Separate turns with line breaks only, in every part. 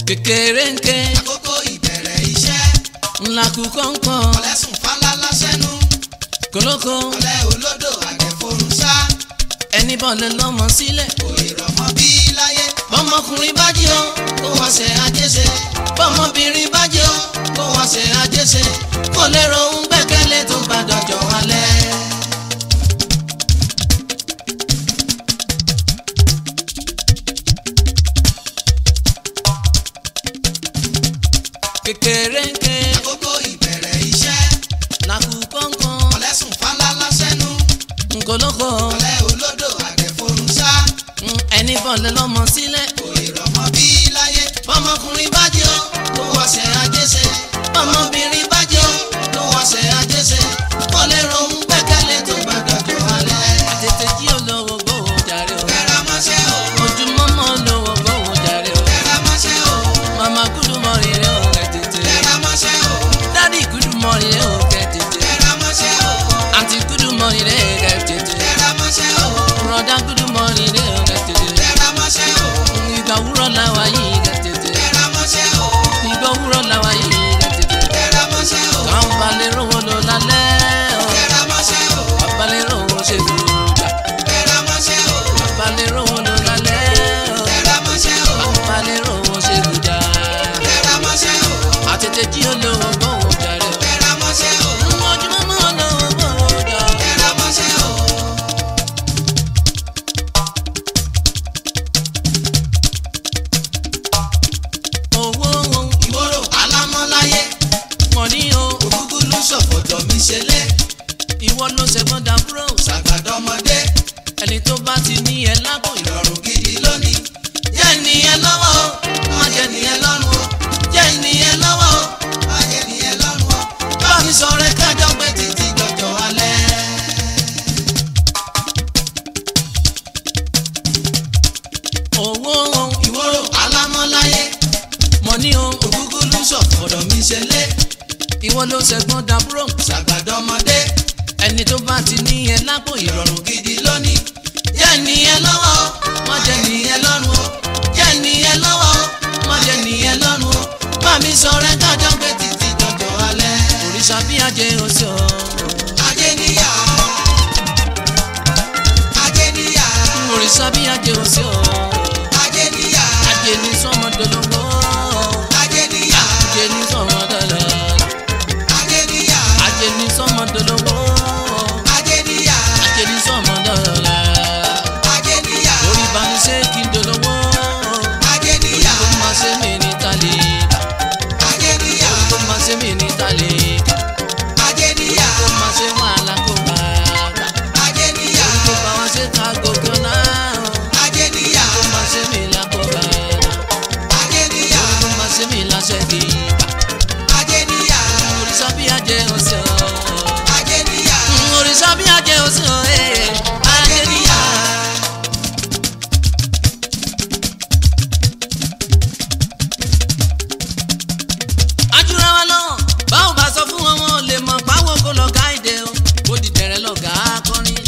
kékeré ń ké
àkókò ìbẹ̀rẹ̀ iṣẹ́
ńlá kú kọ́ńkọ́
ọ̀lẹ́sùn fálálá sẹ́nu
kólókó
ọ̀lẹ́ olódò àgẹ̀fọ́rùn ṣá
ẹni bọ́ọ̀lù lọ́mọ sílẹ̀
òye rọ̀mọ́ bí láyé
bọ́mọkùnrin bá jí o kó wá ṣe àjẹsẹ bọ́mọbìnrin bá jí o kó wá ṣe àjẹsẹ kó lè rohun gbẹ́kẹ̀lé tó bá dọjọ́ alẹ́. kékeré ń ké
àkókò ìbẹ̀rẹ̀ iṣẹ́
làkú kọ́ńkọ́
ọ̀lẹ́sùn fálálá sẹ́nu
nkólókó
ọ̀lẹ́ olódò àgẹ̀fọ́rùn ṣá
ẹni bọ́ọ̀lù lọ́mọ sílẹ̀
òye rọ̀mọ́ bí láyé
bọ́mọkùnrin bá jí o kó wá ṣe àjẹsẹ bọ́mọbìnrin bá jí o kó wá ṣe àjẹsẹ kó lè rohun gbẹ́kẹ̀lé tó bá dọjọ́ alẹ́. tètè jí olówó gbówó jàre o
tẹra mọ́ṣẹ́ o
ojúmọ́mọ́ olówó gbówó jàre o
tẹra mọ́ṣẹ́ o
màmá gúdú mọ́rin rẹ o kẹ́ tètè
tẹra mọ́ṣẹ́ o
dádì gúdú mọ́rin rẹ o kẹ́ tètè
tẹra mọ́ṣẹ́ o
àǹtí gúdú mọ́rin rẹ kẹ́ tètè
tẹra mọ́ṣẹ́ o
bùrọ̀dá gúdú mọ́rin rẹ o kẹ́ tètè
tẹra mọ́ṣẹ́ o
ìgbà wúrọ̀ làwà yìí kẹ́ tètè
tẹra mọ́ṣẹ́ o
ìgbà wúrọ̀ làwà yìí kẹ́ tètè
tẹra mọ́ṣẹ́ o
káwọn balẹ̀ rówó lọ lálẹ́ o.
tẹra mọ́ṣẹ́ o
balẹ̀ rówó ṣe gbòòjà
tẹra mọ́ṣẹ́ o
balẹ̀ rówó lọ lálẹ́ o.
tẹra mọ́ṣẹ́ o
balẹ̀ rówó ṣe gbòòjà
tẹra mọ́ṣẹ́ o
àtètè jí olówó gbówó jàre o.
tẹra mọ́ṣẹ́ o
ojúmọ́mọ́ olówó gbówó jà o.
tẹra mọ́ṣẹ́ o
owó
ìwòrò alámọ́láyé
mọ̀ ní o
ògúngún ló ṣọ̀fọ̀jọ̀ mi ṣẹlẹ̀
ìwọ ló ṣẹ̀gbọ́n dàbúrò
ṣàgbàdọ́mọdé
ẹni tó bá ti ní ẹ lápò ìrọ̀
ìrọ̀rùn gidi lónìí
jẹ́ nìyẹn lọ́wọ́ o má jẹ́ nìyẹn lọ́rùn o jẹ́ nìyẹn lọ́wọ́ o
ayé nìyẹn lọ́rùn o
bá mi sọ̀rọ̀ ẹ kájọ pé títí dọjọ́ alẹ́. owó
ìwòrò alámọ́láyé
mọ̀ ní o
ògúngún ló ṣọ̀fọ̀jọ̀ mi ṣẹlẹ̀
ìwọ ló ṣẹ̀gbọ́n dàbúrò
ṣàgbàdọ́mọdé
ẹni tó bá ti ní ẹ lápò ìrọ̀rùn
ìrọ̀rùn gidi lónìí
jẹ́ nìyẹn lọ́wọ́ o má jẹ́ nìyẹn lọ́rùn o jẹ́ nìyẹn lọ́wọ́ o má jẹ́ nìyẹn lọ́rùn o bá mi sọ̀rọ̀ ẹ kájọ pé títí dọjọ́ alẹ́. òrìṣà bí ajé oṣù o.
ajé níyà ajé níyà
òrìṣà bí ajé oṣù o.
ajé níyà
ajé ní sọmọdọlọwọ
ajé níyà
ajé ní sọmọdọlọ
ajé níyà
ajé ní sọmọdọlọwọ
ajé níyà
ajé ní sọmọdọlọ
ajé níyà
orí bá ní ṣe kí n dolówó
ajé níyà
ó máa ṣe mí ní tálẹ̀
ajé níyà
ó máa ṣe mí ní tálẹ̀
ajé níyà
ó máa ṣe wàhálà kó bá bá
ajé níyà
kó bá wọn ṣe ká gòkè náà
ajé níyà
ó máa ṣe mí lákó bá
ajé níyà
ó máa ṣe mí láṣẹ kí
ajé níyà
òrìṣà bí ajé oṣù
ajé níyà
òrìṣà bí ajé oṣù ajé níyà. ajúra wa lọ báwo bá sọ fún wọn wọn ò lè mọ báwo kó lọ gáìdè o ó di tẹrẹ lọ gà á kọrin.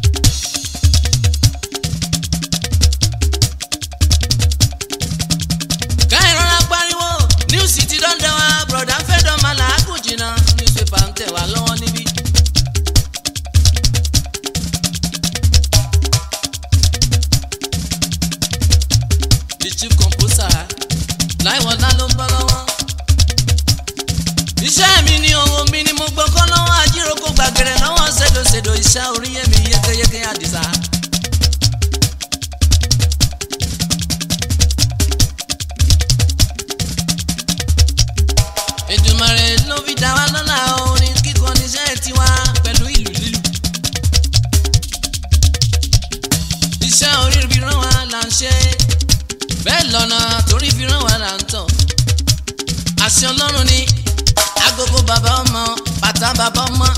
ká ìrora pariwo níwùsì ti dọ́ndẹ̀ wa bùrọ̀dá fẹ́ dọ́mà làágùn jìnnà níwùsùpà ń tẹ̀ wá lọ́wọ́ níbí. the chief composer láìwọ̀lá ló ń bọ́ lọ́wọ́. iṣẹ́ mi ni ohun mi ni mo gbọ́kọ́ lọ́wọ́ ajíròkó gbàgẹ̀rẹ̀ lọ́wọ́ ṣèdòṣèdò iṣẹ́ oríyẹ̀mí yékéyéké àdìsá. Èdùmàrè ló fi dá wa lọ́lá orin kíkọ níṣẹ́ tiwa pẹ̀lú ìlú lílù. iṣẹ́ orí fi rán wa là ń ṣe bẹ́ẹ̀ lọ́nà torí fi rán wa là ń tọ̀. àṣẹ ọlọ́run ni agogo bàbá ọmọ bàtà bàbá ọmọ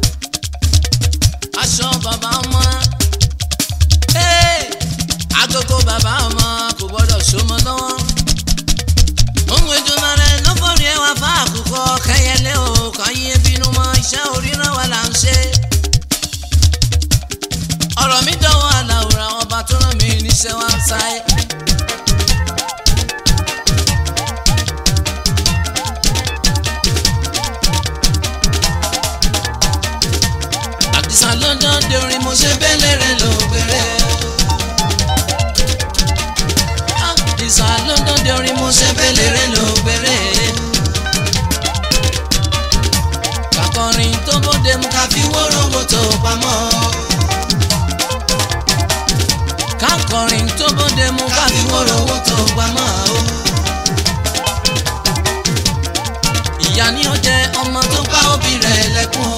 aṣọ bàbá ọmọ Hey! agogo bàbá ọmọ kò gbọdọ̀ ṣọmọ lọ́wọ́ ohun Èdùmàrè ló forí ẹwà fún àkùkọ kẹyẹlé o kàn yín bínú mọ́ iṣẹ́ oríran wa là ń ṣe ọ̀rọ̀ mi dánwò aláwòrán ọba tó rán mi níṣẹ́ wá ń sáyé. àdìsá london de orin mo ṣe bẹ́lẹ̀rẹ̀ ló bẹ̀rẹ̀. àdìsá london de orin mo ṣe bẹ́lẹ̀rẹ̀ ló bẹ̀rẹ̀. kakọrin tó bóde mu ká fi wórówó tó pamọ́. kakọrin tó bóde mu ká fi wórówó tó pamọ́. ìyá ni ó jẹ ọmọ tó bá òbí rẹ̀ lẹ́kùn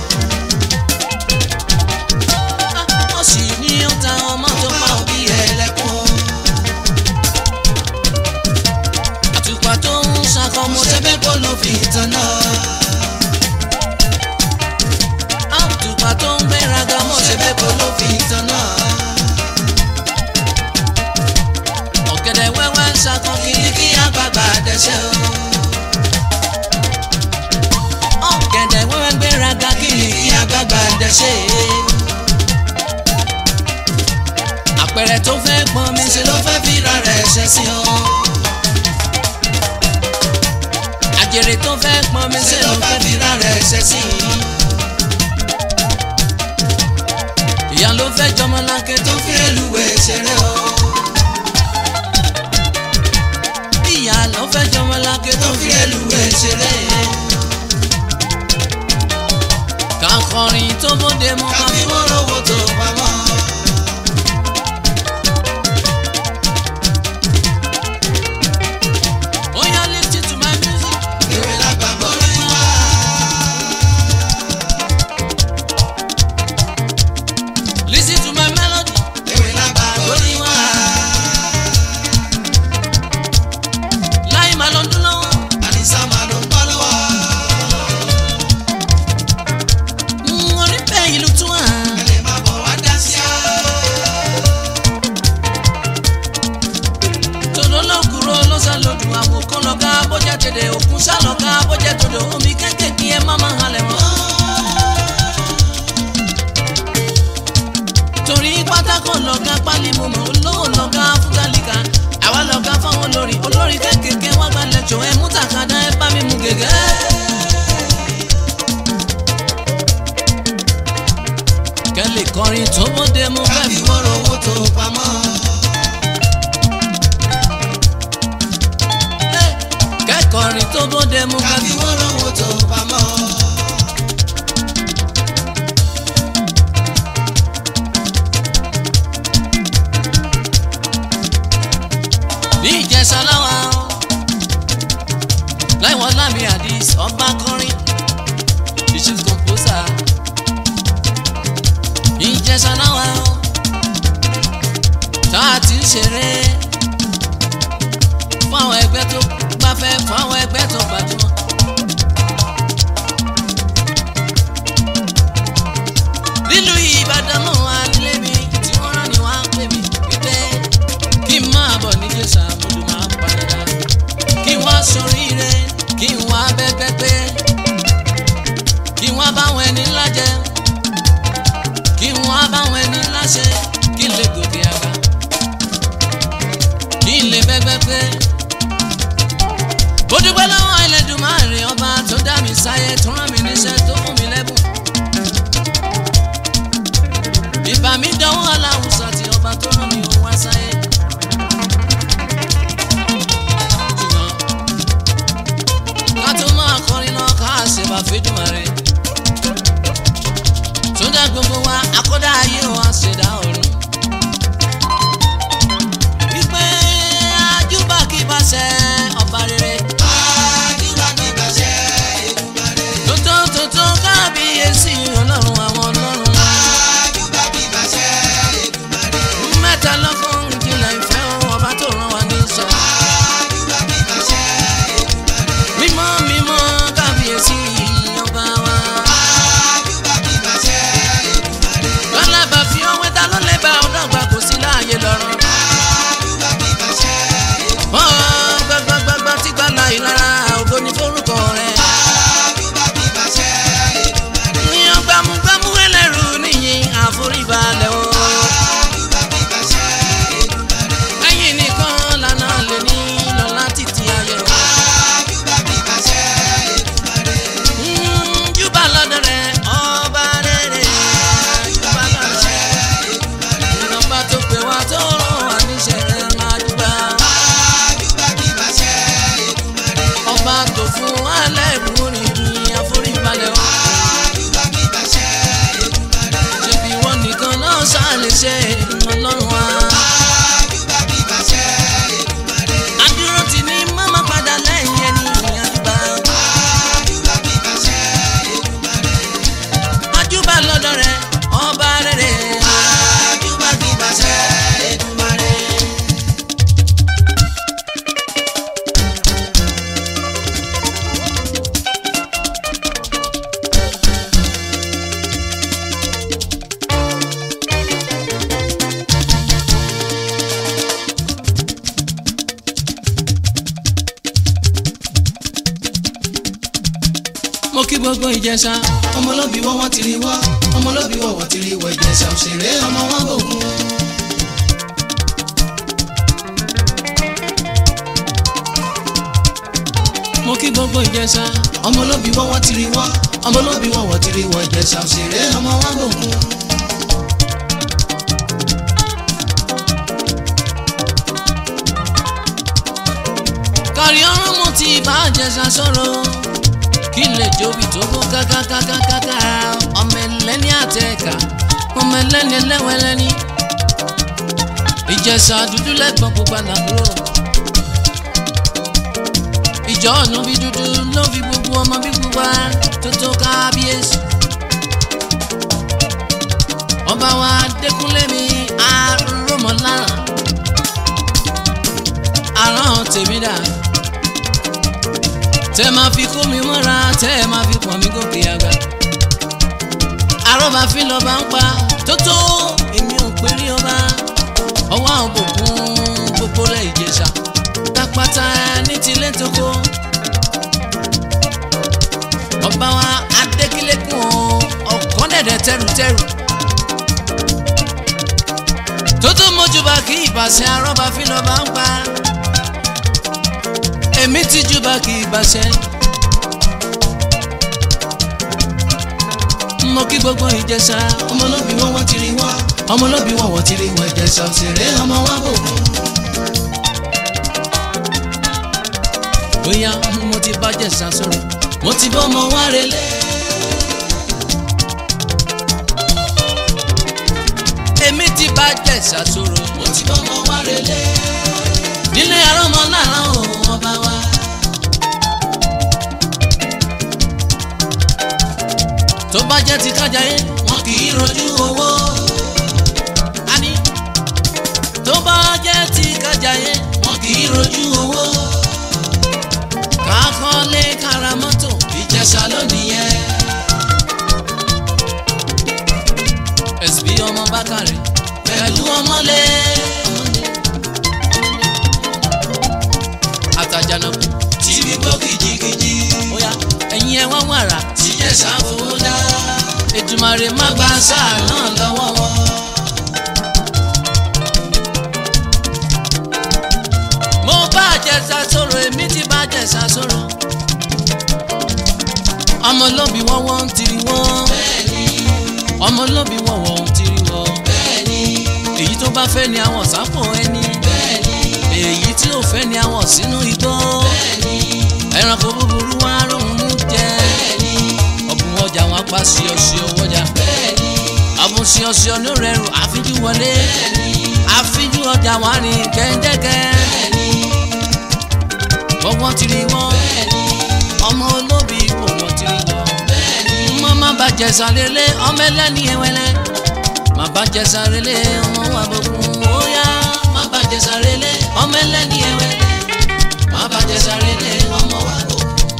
ó sì ní ó ta ọmọ tó bá òbí rẹ̀ lẹ́kùn àtùpà tó ń ṣàkọmọ tẹ́bẹ́ kó ló fi tanná àtùpà tó ń gbéraga mọ́ tẹ́bẹ́ kó ló fi tanná ọ̀gẹ̀dẹ̀ wẹ́wẹ́ ń ṣàkọ kiri kí àgbààgbà dẹ́sẹ̀ o. ọ̀gẹ̀dẹ̀ wẹ́wẹ́ gbéraga kiri kí àgbààgbà dẹ́sẹ̀. àpẹẹrẹ tó fẹ́ pọn mi ṣe ló fẹ́ fira rẹ̀ ṣe sí o. àjèrè tó fẹ́ pọn mi ṣe ló fẹ́ fira rẹ̀ ṣe sí. ìyá ló fẹ́ jọmọláńkè tó fi èlùwẹ̀ ṣeré o. ìyá ló fẹ́ jọmọláńkè tó fi èlùwẹ̀ ṣeré. kakọrin tó bóde mu ká fi wórówó tó pamọ́. Oya listen to my music.
Ewé lágbà borí wá.
Listen to my melody.
Ewé lágbà borí wá.
Láì máa lọ dún lọ́wọ́.
Àdìsá máa ló ń bọ́ lọ́wọ́.
Mm, Orí bẹ́ẹ̀ ìlú tún wà.
Ẹ lè máa bọ̀ wá dá sí á.
Tòdó lọ́kùrọ̀ lọ́sàlódù àwòkọ́ lọ́gá bọ́jà tèdè òkun sálọ́gá bọ́jà tòdò omi kékèké ẹ má máa halẹ̀ mọ́. Torí pátákó lọ́gá pálí mo mọ̀ olówó lọ́gá fúgálíkà àwa lọ́gá fáwọn olórí olórí kékèké wá gbalẹ̀ jọ ẹ mú tàkàdá ẹ bá mi mú gègé. Kẹ́lẹ̀ kọrin tó bóde mú
Ká
fẹ́
fi
fi
wórówó tó pamọ́.
kẹ́kọ̀ọ́rin tó bóde mú
Ká
fẹ́
fi
fi
wórówó tó pamọ́.
ní ìjẹsà láwa o láìwọ́n lámì àdìs ọba kọrin the chief composer ìjẹsà láwa o tá a ti ń ṣeré fún àwọn ẹgbẹ́ tó gbafẹ́ fún àwọn ẹgbẹ́ tó gbajúmọ̀. nílùú ìbàdàn mọ́ wa nílé mi tí wọ́n rán ni wọ́n á pè mí wípé kí n máa bọ̀ ní jésù àmọ́dún máa ń padà kí wọ́n soríire kí wọ́n abẹ́gbẹ́gbẹ́ kí wọ́n báwọn ẹni ńlá jẹ kí wọ́n báwọn ẹni ńlá ṣe kí n lè gòkè àgbà kí n lè bẹ́gbẹ́gbẹ́ mo dúpẹ́ lọ́wọ́ Ẹlẹ́dùmarè ọba tó dá mi sáyé tó rán mi níṣẹ́ tó fún mi lẹ́bùn ìbà mi dánwó aláwùsọ tí ọba tó rán mi òun wá sáyé. ṣùgbọ́n ká tó máa kọrin náà ká ṣèbà fẹ́dùmarè. tó dá gbogbo wa akọ́dá ayé wa ṣẹ̀dá ọ̀run. wípé ajúbà kí bá ṣe ọba rere.
Àdúrà ní ìbàṣẹ Èdùmàrè.
tótó tótó kábíyèsí ọlọ́run àwọn ọlọ́run.
Àdúrà ní ìbàṣẹ Èdùmàrè.
mẹ́ta lọ́kàn ìjìnlẹ̀ ìfẹ́ ọba tó rán wa ní sọ.
Àdúrà ní ìbàṣẹ Èdùmàrè.
mímọ́ mímọ́ kábíyèsí ọba wa.
Àdúrà ní ìbàṣẹ Èdùmàrè.
lọ́lábà fi ọwọ́ lè ṣe ọlọ́run wa.
Àjùbà bí bàṣẹ Èdùmàrè.
adúró ti ní mọ́mọ́ padà lẹ́yìn ẹni àjùbà.
Àjùbà bí bàṣẹ Èdùmàrè.
àjùbà lọ́dọ̀ rẹ̀ ọba rere.
Àjùbà bí bàṣẹ Èdùmàrè.
mo kí gbogbo ìjẹsà.
ọmọlóbi wọ́n wọ́n ti rí wọ́ ọmọlóbi wọ́n wọ́n ti rí wọ́ ìjẹsà òṣèré ọmọ wọn bòkun.
mo kí gbogbo ìjẹsà.
ọmọlóbi wọ́n wọ́n ti rí wọ́ ọmọlóbi wọ́n wọ́n ti rí wọ́ ìjẹsà òṣèré ọmọ wọn bòkun.
kárí ọrùn mo ti bá ìjẹsà sọ̀rọ̀. kí lè jóbi tó kó kákákákákáká. ọmọ ẹlẹ́ni àtẹ̀ka ọmọ ẹlẹ́ni ẹlẹ́wẹ̀lẹ́ni. ìjẹsà dúdú lẹ́gbọ̀n pupa làbúrò. ìjọ ọ̀nà bí dúdú ló fi gbogbo ọmọ bí pupa tó tó kábíyèsí. ọba wa dẹkúnlé mi àrùmọ̀lára àrùn tèmi dà tẹ máa fi kó mi mọ́ra tẹ máa fi pọ̀n mi gòkè àgbà àrọ́bà fi lọ́ba ń pa tó tó èmi ò pé rí ọba ọwọ́ àwọn bòkun gbogbo lẹ̀ ìjẹsà tápátá ní tilẹ̀ tó kó ọba wa adékílékùn ọ̀kan dẹ̀dẹ̀ tẹrùtẹrù tó tó mójúbà kí ìbàṣẹ arọ́bà fi lọ́ba ń pa èmi ti júbà kí ìbàṣẹ. mo kí gbogbo ìjẹsà
ọmọlóbi wọ́n wọ́n ti rí wọ́ ọmọlóbi wọ́n wọ́n ti rí wọ́ ìjẹsà òṣèré ọmọ wọn bòkun.
bóyá mo ti bá jẹ̀sà sọ̀rọ̀
mo ti bọ́ ọmọ wa relé.
èmi ti bá jẹ̀sà sọ̀rọ̀
mo ti bọ́ ọmọ wa relé.
nílé arọ́mọ lára òun ọba wa. tó bá jẹ́ ti kájà yé
wọn kì í rojú owó.
ani tó bá jẹ́ ti kájà yé
wọn kì í rojú owó.
kákọ́lé kára mọ́tò
ìjẹsà lónìí yẹn.
ẹ̀sìn ọmọ bákàrẹ̀
pẹ̀lú ọmọlé.
àtàjànàkú
tí gbígbó kìjikìji.
bóyá ẹ̀yin ẹ̀ wá wàrà
tíjẹsà fowó dá.
Èdùmàrè má
má
gbà
gba sáà náà lọ́wọ́ wọn.
mo bá jẹ̀sà sọ̀rọ̀ èmi ti bá jẹ̀sà sọ̀rọ̀ ọmọlóbi wọ́n wọ́n ń tiri wọ́n
bẹ́ẹ̀ni
ọmọlóbi wọ́n wọ́n ń tiri wọ́n
bẹ́ẹ̀ni
èyí tó bá fẹ́ ni àwọn sápò ẹni
bẹ́ẹ̀ni
èyí tí ò fẹ́ ni àwọn sínú igbó
bẹ́ẹ̀ni
ẹranko búburú wá lóhun mú jẹ
bẹ́ẹ̀ni
ọ̀bùn ọjà wọn apá ṣíọṣíọ wọjà
bẹ́ẹ̀ni
ọ̀bùn ṣíọṣíọ ní rẹrù àfíjú wọlé
bẹ́ẹ̀ni
àfíjú ọjà wọn rìn kẹ́ńjẹ́kẹ́
bẹ́ẹ̀ni
gbọ́gbọ́n tiri wọn
bẹ́ẹ̀ni
ọmọ olóbi kò wọ́n tiri wọn.
bẹ́ẹ̀ni
mo má bá jẹ̀sà lélẹ̀ ọmọ ẹlẹ́ni ẹwẹ́lẹ́ má bá jẹ̀sà lélẹ̀ ọmọ wa bọ̀kún óyá má bá jẹ̀sà lélẹ̀ ọmọ ẹlẹ́ni ẹwẹ́lẹ́ má bá jẹ̀sà lélẹ̀ ọmọ wa bọ̀kún.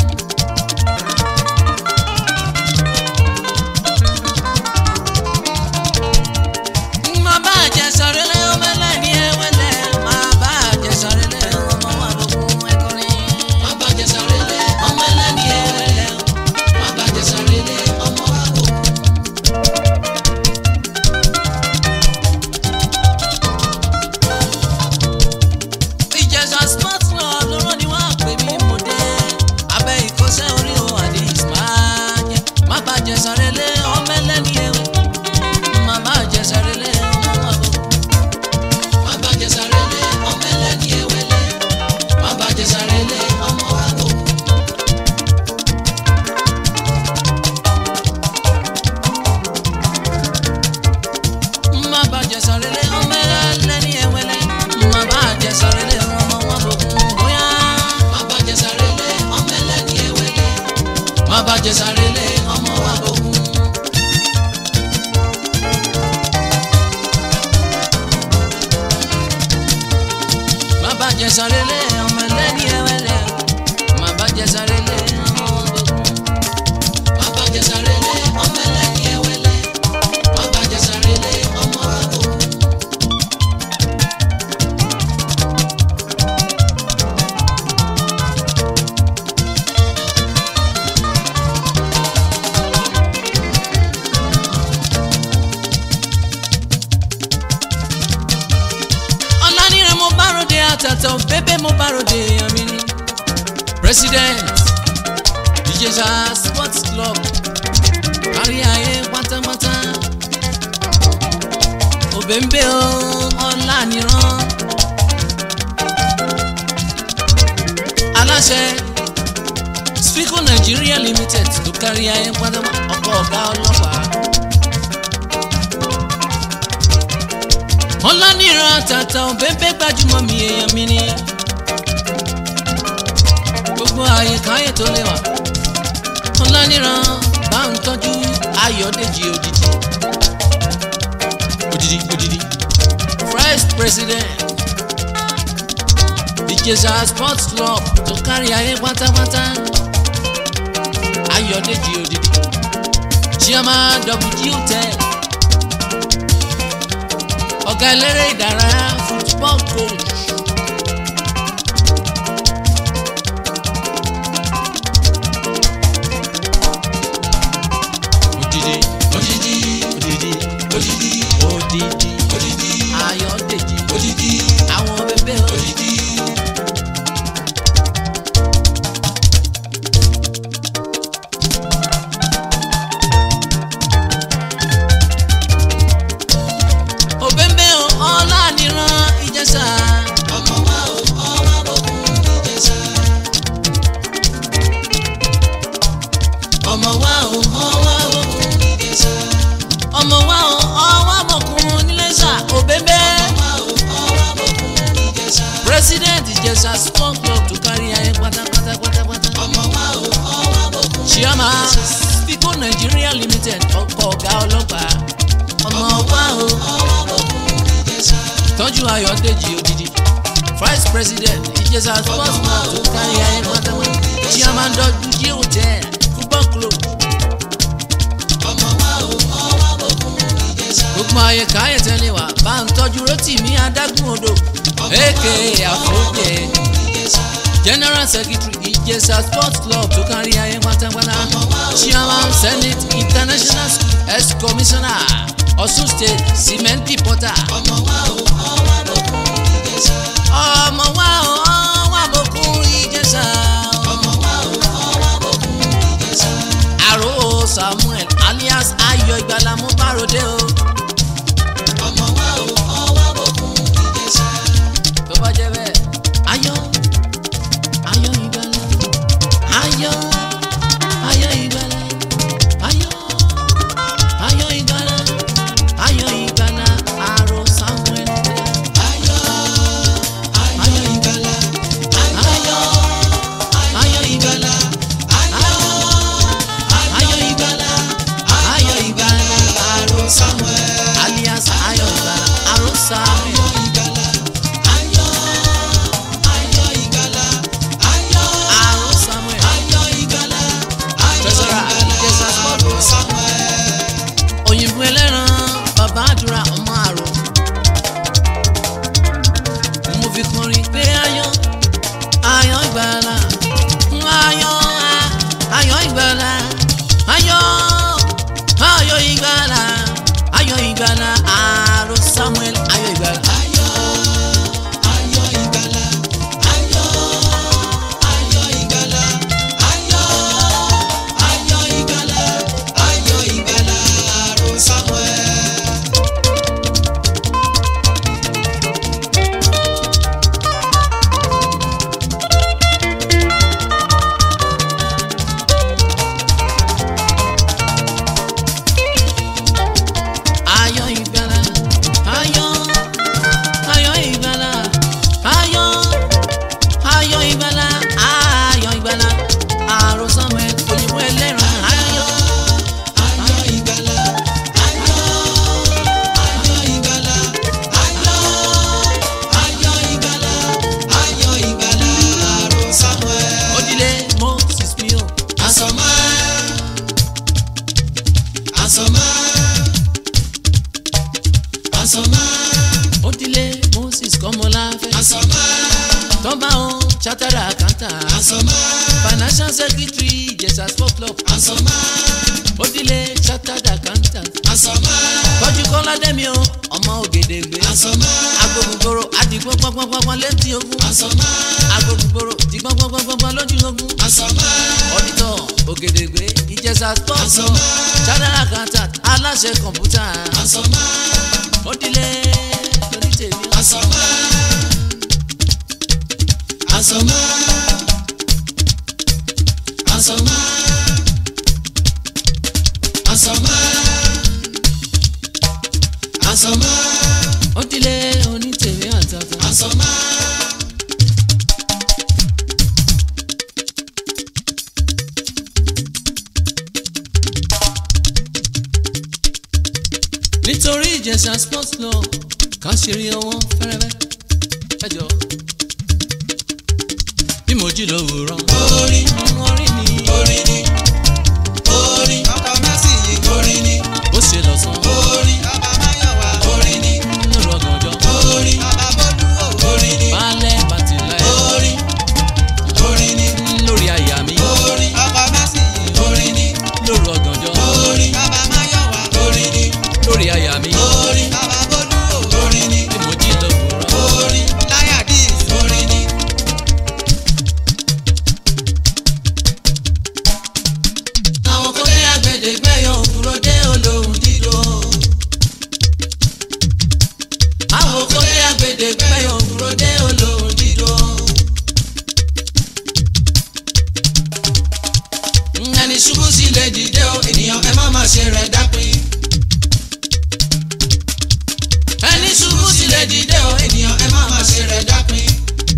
má bá jẹ̀sà lélẹ̀ ọmọ ẹlẹ́ni ẹwẹ́lẹ́ má bá jẹ̀sà lélẹ̀ ọmọ wa bọ̀kún ẹ̀kọ́rin.
má bá jẹsà relé
ọmọ ẹlẹ́ni ẹwẹ́lẹ́
má bá jẹsà relé ọmọ wa kò.
jẹsàrélé ọmọ ẹlẹ́ni ẹwẹ́lẹ́ má bá jẹsàrélé ọmọ ọdọkùn.
bàbá jẹsàrélé ọmọ ẹlẹ́ni ẹwẹ́lẹ́ bàbá jẹsàrélé ọmọ àgọ́.
ọ̀lànìrẹ̀ mo bá ròde àtàtà bébè mo bá ròde èèyàn mi ni. president ìjẹsà sports club kárí ayé pátápátá òbẹ̀ǹbẹ̀ o ọ̀lànìràn aláṣẹ Sfico Nigeria limited tó kárí ayé pátápátá ọkọ̀ ọ̀gá ọlọ́pàá. ọlọ́nìran àtàtà òbẹ́bẹ́ gbajúmọ̀ mi èèyàn mi ni gbogbo àyíká ayé tó lẹ́wà ọlọ́nìran bá ń tọ́jú ayọ̀dèjì òdìdí òdìdí òdìdí first president ìjẹsà sports club tó kárí ayé pátápátá ayọ̀dèjì òdìdí chairman wg hotel ọ̀gá eléré ìdárayá football coach. Odidi
odidi
odidi
odidi
odidi
odidi
Ayọ̀dèjì
odidi
àwọn bẹbẹ
odidi.
òbẹ́ńbẹ́ ọlá níran ìjẹsà
ọmọ wa o ọwọ́ àbọ̀kún ìjẹsà. ọmọ wa o ọwọ́ àbọ̀kún ìjẹsà.
ọmọ wa ọwọ́ àmọ̀kùn nílẹ̀ṣà òbẹ́ńbẹ́
wa o ọwọ́ àbọ̀kún ìjẹsà.
president ìjẹsà sport club tó kárí ayé pátápátá pátápátá.
ọmọ wa o ọwọ́ àbọ̀kún
chairman Sfico Nigeria limited ọkọ̀ ọ̀gá ọlọ́pàá ọmọ wa o
ọwọ́ àbọ̀kún ìjẹsà.
tọ́jú ayọ̀dèjì òdìdí vice president ìjẹsà sports club tó kárí ayé pátápátá chairman dọ́jú jí hotel football club
ọmọ wa o ọwọ́ àbọ̀kún ìjẹsà.
gbogbo ayé káyé tẹ́lẹ̀ wá bá ń tọ́jú Rótìmí adágún odò èké àfọ́jẹ́
ìjẹsà.
general secretary ìjẹsà sports club tó kárí ayé pátápátá chairman senate international school ex commissioner Ọ̀ṣun state cement reporter
ọmọ wa o ọwọ́ àbọ̀kún ìjẹsà.
ọmọ wa ò wà bókun ìjẹsà
ọmọ wa o ọwọ́ àbọ̀kún ìjẹsà.
àrò samuel alias ayọ̀ ìgbàlà mú báròdé o
ọmọ wa o ọwọ́ àbọ̀kún ìjẹsà.
tó bá jẹ́ bẹ́ẹ̀ ayọ̀ ayọ̀ ìgbàlà ayọ̀ ayọ̀ ìgbàlà ayọ̀ ayọ̀ ìgbàlà ayọ̀ ìgbàlà àrò samuel
ayọ̀ ayọ̀ ìgbàlà.
ayọ̀ ayọ̀ ìgbàlà ayọ̀ ìgbàlà ayọ̀ ìgbàlà àrò
Samuel.
alias ayọ̀ ìgbàlà àrò samuel.
ayọ̀ ìgbàlà. ayọ̀ ayọ̀ ìgbàlà. ayọ̀
àrò samuel.
ayọ̀ ìgbàlà. ayọ̀
Treasurer, Ìjẹ̀ṣà Sport
ìgbàlà. Samuel.
òyìnbó ẹlẹ́ran bàbá àdúrà ọmọ àrò. mo fi kọrin pé ayọ̀ ayọ̀ ìgbàlà ayọ̀ ayọ̀ ìgbàlà ayọ̀ ayọ̀ ìgbàlà ayọ̀ ìgbàlà àrò samuel ayọ̀ ìgbàlà.
ayọ̀ ayọ̀ ìgbàlà. ayọ̀ ayọ̀ ìgbàlà. ayọ̀ ayọ̀ ìgbàlà. ayọ̀ ìgbàlà. àrò Samuel.
ayọ̀ ìgbàlà ayọ̀
Àsọ̀mọ́.
Odile Moses Kọ́mọláfẹ́.
Àsọ̀mọ́.
Tọ́ba o Chartered accountant.
Àsọ̀mọ́.
Financial secretary Ìjẹ̀ṣà sport club.
Àsọ̀mọ́.
Odile Chartered accountant.
Àsọ̀mọ́.
Tọ́jú Kọ́lá Dẹ́mi o ọmọ Ògèdègbè.
Àsọ̀mọ́.
Agbógungbòrò àdìgbò pọ́npọ́npọ́n létí ogun.
Àsọ̀mọ́.
Agbógungbòrò dìgbò pọ́npọ́npọ́n lójú ogun.
Àsọ̀mọ́.
Ọ̀dìtọ̀ Ògèdègbè Ìjẹ̀ṣà sport club.
Àsọ̀mọ́.
Chartered accountant aláṣẹ kọ̀mpútà.
Àsọ̀mọ́.
Odile onítèmi.
Àsọ̀mọ́. Àsọ̀mọ́. Àsọ̀mọ́. Àsọ̀mọ́. Àsọ̀mọ́.
Odile onítèmi àtàtà.
Àsọ̀mọ́.
nítorí ìjẹ̀ṣà sports club ká ṣe rí ọwọ́ fẹ́rẹ́fẹ́ ẹjọ́ bí mo jí lówùúrọ̀
Orin.
orin ni
Orin ni. Orin. Ọkọ̀ Mẹ́sì yìí. Orin ni.
ó ṣe lọ́sàn
Orin. Bàbá Máyọ̀wá. Orin ni.
lóru ọ̀gànjọ́
Orin. Bàbá Bọ́lú. Orin ni.
balẹ̀ bàtìlẹ̀
Orin. Orin ni.
lórí àyà mi
Orin. Ọkọ̀ Mẹ́sì yìí. Orin ni.
lóru ọ̀gànjọ́
Orin. Bàbá Máyọ̀wá. Orin ni.
lórí àyà mi
Orin. Bàbá Bọ́lú. Orin ni.
bí mo jí lówùúrọ̀
Orin. Láyà dis. Orin ni. Àwọn kan ní agbẹ̀dẹ̀gbẹ̀ yọ òkúrò dé olóhùn dídò. Àwọn kan ní agbẹ̀dẹ̀gbẹ̀ yọ òkúrò dé olóhùn dídò. Ẹni ṣubú sílẹ̀ dìde o, ènìyàn ẹ má má ṣe rẹ̀ dápin. Ẹni ṣubú sílẹ̀ dìde o, ènìyàn ẹ má má ṣe rẹ̀ dápin.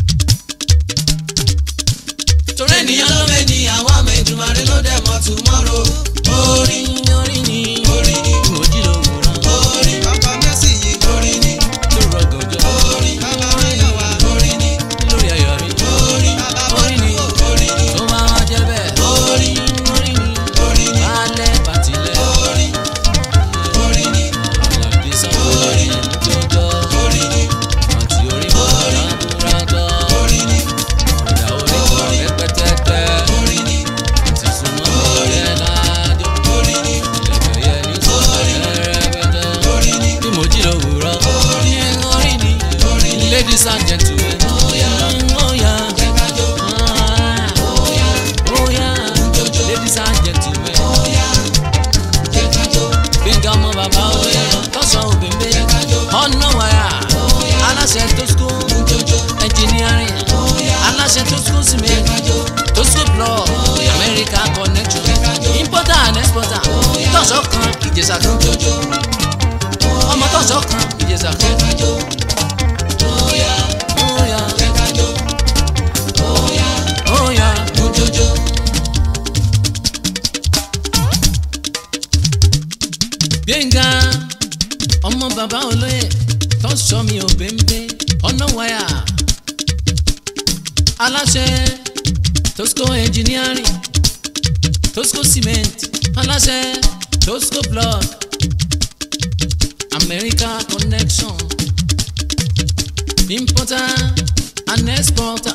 Torí ènìyàn ló mẹ́ ni àwọn àmọ̀ ìdùnmọ̀rẹ́ ló dẹ̀ mọ́ tomorrow. Orin
orin ni
orin ni
bí mo jí lówùúrọ̀
orin bàbá Mercy yìí orin ni
lóru ọ̀gànjọ́
orin bàbá Máyọ̀wá orin ni
lórí àyà mi
orin bàbá Bọ́lú orin ni
tó bá wá jẹ́ bẹ́ẹ̀
orin
orin ni
orin ni
balẹ̀ bàtìlẹ̀
orin orin ni
àlàdé sanwó-orin jọjọ́.
orin ni
àti orí bọ̀dá búradọ́
orin ni
ọ̀dà orí kan rẹpẹtẹpẹ
orin ni
àti súnmọ́ ọ̀rẹ́ lájọ
orin ni
ìlẹ̀kẹ̀ yẹ ní sọ̀rẹ́ rẹpẹtẹ.
orin ni
bí mo jí lówùúrọ̀ ní orí ni
orin ni
ladies and gentlemen
Óyá.
óyá
jẹ́ ká jó
óyá óyá ladies and gentlemen
óyá jẹ́ ká jó
gbẹ̀ngàn ọmọ bàbá óyá tọ́sán òbẹ̀mbẹ̀
jẹ́ ká jó
ọ̀nà wàrà aláṣẹ tó school
jójó
engineering
óyá
aláṣẹ tó school
jẹ́
cement
ká jó
tosco block america connection importer and exporter tọ́sọ̀ kan ìjẹ̀ṣà kan
jójó
ọmọ tọ́sọ̀ kan ìjẹ̀ṣà
jẹ́
kan
ká jó óyá
óyá
jẹ́ ká jó óyá
óyá
jójó.
gbẹ̀ngà ọmọ bàbá olóyè tọ́sọ̀ mi ò bẹ́ńbẹ́ ọ̀nà wáyà aláṣẹ tosco engineering tosco cement aláṣẹ tosco block america connection importer and exporter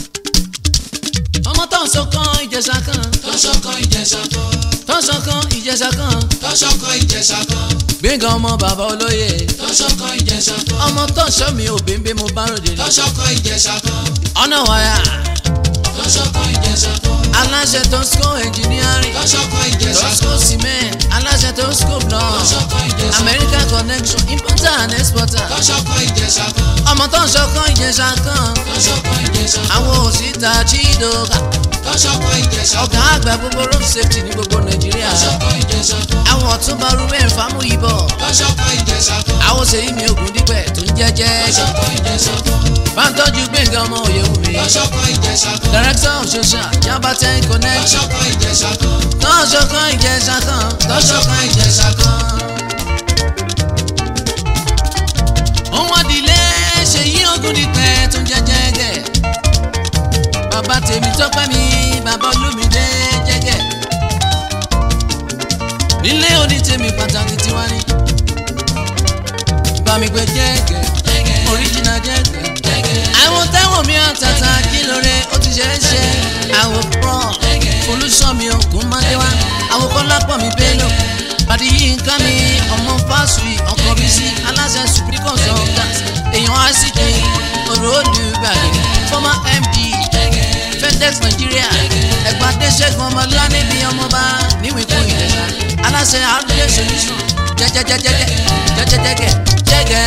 ọmọ tọ́sọ̀ kan ìjẹ̀ṣà kan
tọ́ṣọ́ kan ìjẹ̀ṣà kan
tọ́sọ̀ kan ìjẹ̀ṣà kan
tọ́ṣọ́ kan ìjẹ̀ṣà kan
gbẹ̀ngà ọmọ bàbá olóyè
tọ́ṣọ́ kan ìjẹ̀ṣà kan
ọmọ tọ́sọ̀ mi ò bẹ́ńbẹ́ mo bá ròde lọ
tọ́ṣọ́ kan ìjẹ̀ṣà kan
ọ̀nà wáyà
tọ́ṣọ́ kan ìjẹ̀ṣà kan
aláṣẹ tosco engineering
tọ́ṣọ́ kan ìjẹ̀ṣà
tosco
kan
cement aláṣẹ tosco block
tọ́ṣọ́ kan ìjẹ̀ṣà kan
america connection importer and exporter
tọ́ṣọ́ kan ìjẹ̀ṣà kan
ọmọ tọ́sọ̀ kan ìjẹ̀ṣà kan
tọ́ṣọ́ kan ìjẹ̀ṣà kan
àwọn òsìta chidoka
tọ́ṣọ́ kan ìjẹ̀ṣà
ọ̀gá
kan
àgbà gbogbo road safety ní gbogbo nàìjíríà
tọ́ṣọ́ kan ìjẹ̀ṣà kan
àwọn ọ̀túnba ruben famuyibọ
tọ́ṣọ́ kan ìjẹ̀ṣà kan
àwọn sèyí mi ògùn dípẹ̀ tó ń jẹ́jẹ́
tọ́ṣọ́ kan ìjẹ̀ṣà kan
báńtọ́jú gbẹ̀ngàn ọmọ òyewùmí
tọ́ṣọ́ kan ìjẹ̀ṣà kan
director of social yabatẹ connection
tọ́ṣọ́ kan ìjẹ̀ṣà kan
tọ́sọ̀ kan ìjẹ̀ṣà kan
tọ́ṣọ́ kan ìjẹ̀ṣà kan
òun àdìlé ṣèyí ogun dípẹ́ tó ń jẹ́jẹ́ gẹ̀ bàbá tèmi tọ́pẹ́ mi bàbá olúmídé jẹ́gẹ̀ nílé onítèmi pàtàkì tiwa ni bá mi gbé jẹ́gẹ̀ original jẹ́gẹ̀. àwọn táwọn mi àtàtà kí lóore ó ti ṣe é ṣe. àwọn pọ̀ olùsọ̀mi òkun máa dé wá. àwọn kọ́lápọ̀ mi bélò. pàdé yìí ń ká mi ọmọ fásùì ọkọ̀ bí sí aláṣẹ supreme consultant. èèyàn icd ọ̀rọ̀ olùgbàlè former md fedex nigeria ẹ̀gbọ́n adéṣẹ́gun ọmọlá níbi ọmọba níwèékú ìdẹ̀sà aláṣẹ àrùlé solution jẹjẹjẹjẹjẹ jẹjẹjẹjẹ jẹgẹ.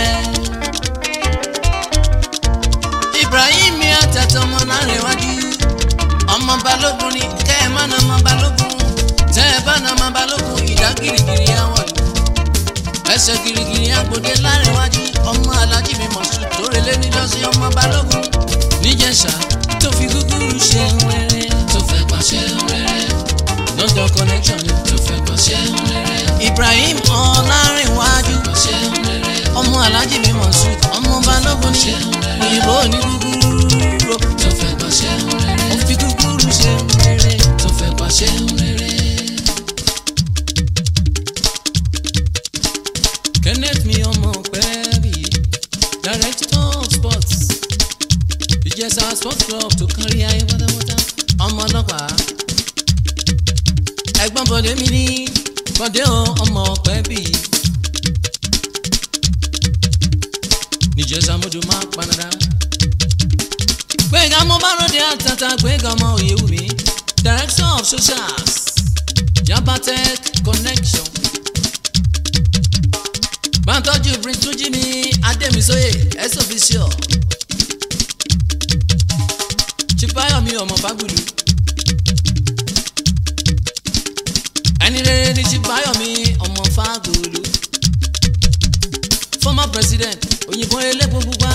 ibrahim àtàtà ọmọ lárẹ̀wájú ọmọ balógun ni kẹ́ ẹ̀ má nà ọmọ balógun tẹ́ ẹ bá nà ọmọ balógun ìdá girigiri àwọn ẹsẹ̀ girigiri agbòde lárẹ̀wájú ọmọ alájí mi mọ̀sùn tó relé níjọ́sí ọmọ balógun níjẹ̀ṣà tó fi gúgúrú ṣe wẹ́rẹ́ tó fẹ́ pàṣẹ wẹ́rẹ́ london connection ni tó fẹ́ pàṣẹ wẹ́rẹ́ ibrahim ọlárẹ̀wájú pàṣẹ wẹ́rẹ́ ọmọ alájí mi mọ̀sùn ọmọ balógun ní òyìnbó ní gúgúrú tó fẹ́ pàṣẹ wẹ́rẹ́ ó fi gúgúrú ṣe wẹ́rẹ́ tó fẹ́ pàṣẹ wẹ́rẹ́. Kenneth mi ọmọ pẹ́ẹ́bì director of sports ìjẹsà sports club tó kárí ayé pátápátá ọmọ ọlọ́pàá ẹ̀gbọ́n bọ̀dé mi ní bọ̀dé o ọmọ pẹ́ẹ́bì níjẹsà mọ́tò máa panadà gbẹ̀ngà mo bá ròde àtàtà gbẹ̀ngà ọmọ òyewùmí director of socials yabatech connection máa tọ́jú prince túnjí mi adémisóyè ẹ̀sọ́fíṣọ́ chipayomi ọmọ fagbulu ẹni rere ni chipayomi ọmọ fagbulu former president òyìnbó elépo pupa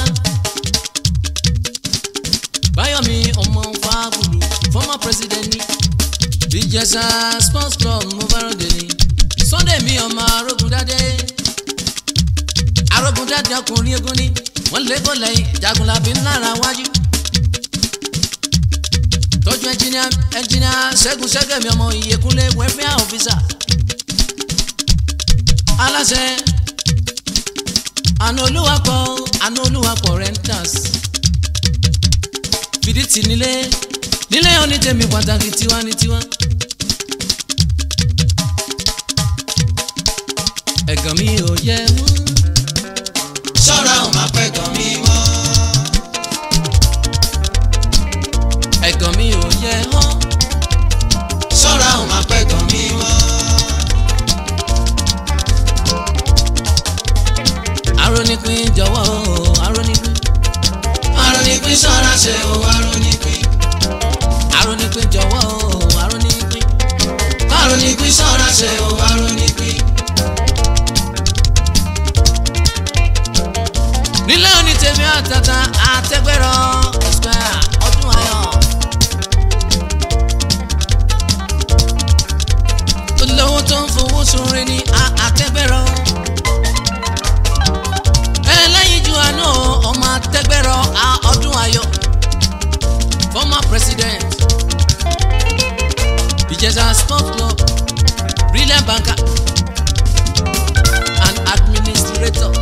bayomi ọmọ fagbulu former president ni ìjẹsà sports club mo fẹ́ràn dèní sunday mi ọmọ arógundádé arógun dáadáa ọkùnrin egun ni wọ́n lé bọ́ lẹ́yìn jagunlabi ńlára wájú. tọ́jú ẹnjìníà ẹnjìníà ṣẹ́gun ṣẹ́gẹ̀mí ọmọ ìyẹkúnlé wẹ́fíà ọ̀fíìsà. aláṣẹ àna olúwapọ̀ àna olúwapọ̀ rentals. fìdítì nílé nílé onítẹ̀mí pàtàkì tiwa ní tiwa. ẹ̀gàn mi ò yẹ wọ́n
ṣọ́ra ò máa pẹ́ gan mi mọ́.
ẹ̀gàn mi ò yẹ hán.
ṣọ́ra ò máa pẹ́ gan mi mọ́.
arónípín jọ̀wọ́ o arónípín.
arónípín ṣọ́ra ṣe o arónípín.
arónípín jọ̀wọ́ o arónípín.
arónípín ṣọ́ra ṣe o arónípín.
nílé òní tèmi àtàtà àtẹgbẹrọ square ọdún ayọ̀. olówó tó ń fowó sunrin ní àtẹgbẹrọ. ẹlẹ́yin ju àánú ọmọ àtẹgbẹrọ ọdún ayọ̀. former president ìjẹsà sport club brilliant banker and administrator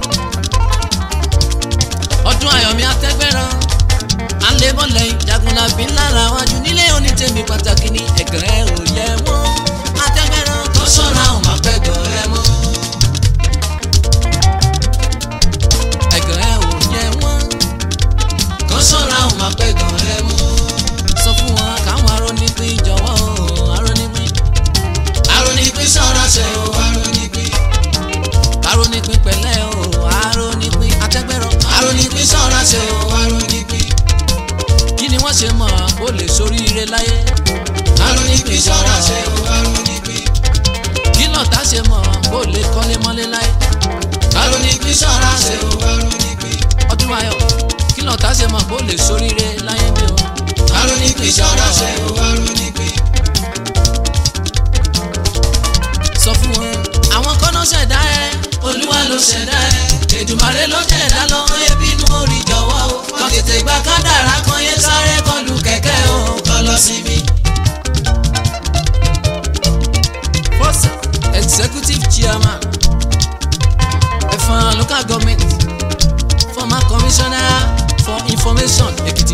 ọdún ayọ̀mí atẹ́gbẹ́rán alébọ̀lẹ̀ jagunlabi ńlára wájú nílé onítẹ̀mí pàtàkì ní ẹ̀gẹ́rẹ́ òye wọn atẹ́gbẹ́rán
tó ṣọ́ra ò máa pẹ́ gan ẹ mọ́.
ẹ̀gẹ́rẹ́ òye wọn
tó ṣọ́ra ò máa pẹ́ gan ẹ mọ́.
sọ fún wọn káwọn arónípín jọ̀wọ́ o arónípín
arónípín ṣọ́ra ṣe o arónípín.
arónípín pẹ̀lẹ́ o arónípín atẹ́gbẹ́rán
arónípín ṣọ́ra ṣe o arónípín.
kí ni wọ́n ṣe mọ̀ ó lè soríire láyé
arónípín ṣọ́ra ṣe o arónípín.
kí lọ́tà ṣe mọ̀ ó lè kọ́lé mọ́lé láyé
arónípín ṣọ́ra ṣe o arónípín.
ọdún ayọ̀ kí lọ́tà ṣe mọ̀ ó lè soríire láyé bí o.
arónípín ṣọ́ra ṣe o arónípín.
sọ fún wọn. àwọn kọ́nà ṣẹ̀dá ẹ
olúwa ló ṣẹ̀dá ẹ̀ èdùmàrè ló ṣẹ̀dá lọ yẹ bínú orí jọ̀wọ́ o kàn tètè gba kádàrá kan yẹ sáré kọlù kẹ̀kẹ́ o kọ lọ síbi.
first executive chairman Ifan local government former commissioner for information Ekiti.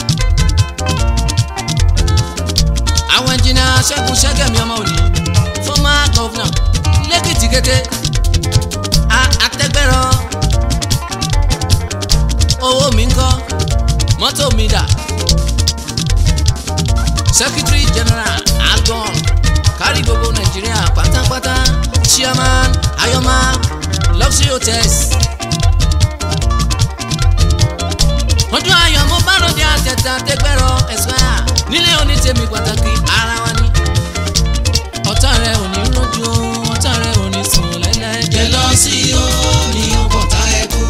àwọn ẹnjìnà Ṣẹ́gun Ṣẹ́gẹ̀mí ọmọ òní former governor lẹ́kìtì kété àtẹ́gbẹ́rọ owó mi ń kọ́ mọ́tò mi dà secretary general agbon kárí gbogbo nàìjíríà pátápátá chairman ayọ̀má luxury hotels. ọdún ayọ̀ mo bá ròde àtẹ̀tẹ̀ àtẹ̀gbẹ́rọ ẹ̀sìkáyà nílé onítẹ̀mí pàtàkì ara wa ni. ọ̀tá rẹ̀ ò ní rọ́jú ọ̀tá rẹ̀ ò ní sùn lẹ́lẹ́.
jẹ́lọ́sì ó ní ọ̀pọ̀ta ẹ̀kú.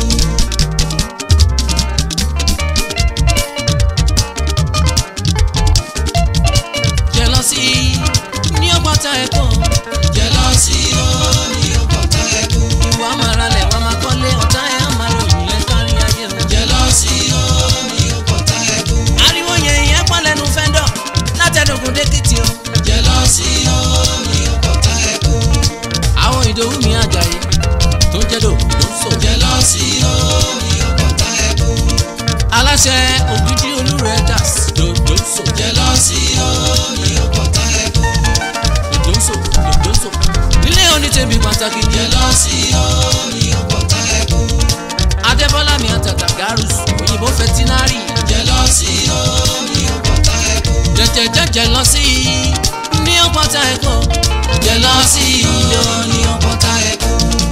jẹ́lọ́sì ní ọgbọ́ta ẹ̀kọ́.
jẹ́lọ́sì ó ní ọ̀pọ̀ta ẹ̀kú.
ìwà máa lẹ̀ wá máa kọ́lé ọ̀tá ẹ̀ á máa ròyìn ẹ̀ kárí ayé o.
jẹ́lọ́sì ó ní ọ̀pọ̀ta ẹ̀kú.
ariwo yẹn ìyẹn pọ̀ lẹ́nu fẹ́ńdọ̀ látẹnugun dẹ́kìtì o.
jẹ́lọ́sì ó ní ọ̀pọ̀ta ẹ̀kú.
àwọn ìdòwú mi àjàyè tó ń jẹ́dọ̀ ló ń sọ.
jẹ́lọ́sì ó ní ọ̀pọ̀ta ẹ̀kú.
aláṣẹ ògidì olúrẹ̀ dàs ló ló ń sọ.
jẹ́lọ́sì ó ní ọ̀pọ̀ta ẹ̀kú.
ló ń sọ ló ń sọ. nílé onítẹ̀bí pàtàkì jẹ́
jẹ́lọ́sì ó ní ọ̀pọ̀ta ẹ̀kú.
adébọ́lá mi àtàtà garus òyìnbó fẹtinárì
jẹ́lọ́sì ó ní ọ̀pọ̀ta ẹ̀kú.
jẹjẹjẹjẹ lọ sí ní ọgbọ́ta ẹ̀kọ́.
jẹ́lọ́sì ó ní ọ̀pọ̀ta ẹ̀kú.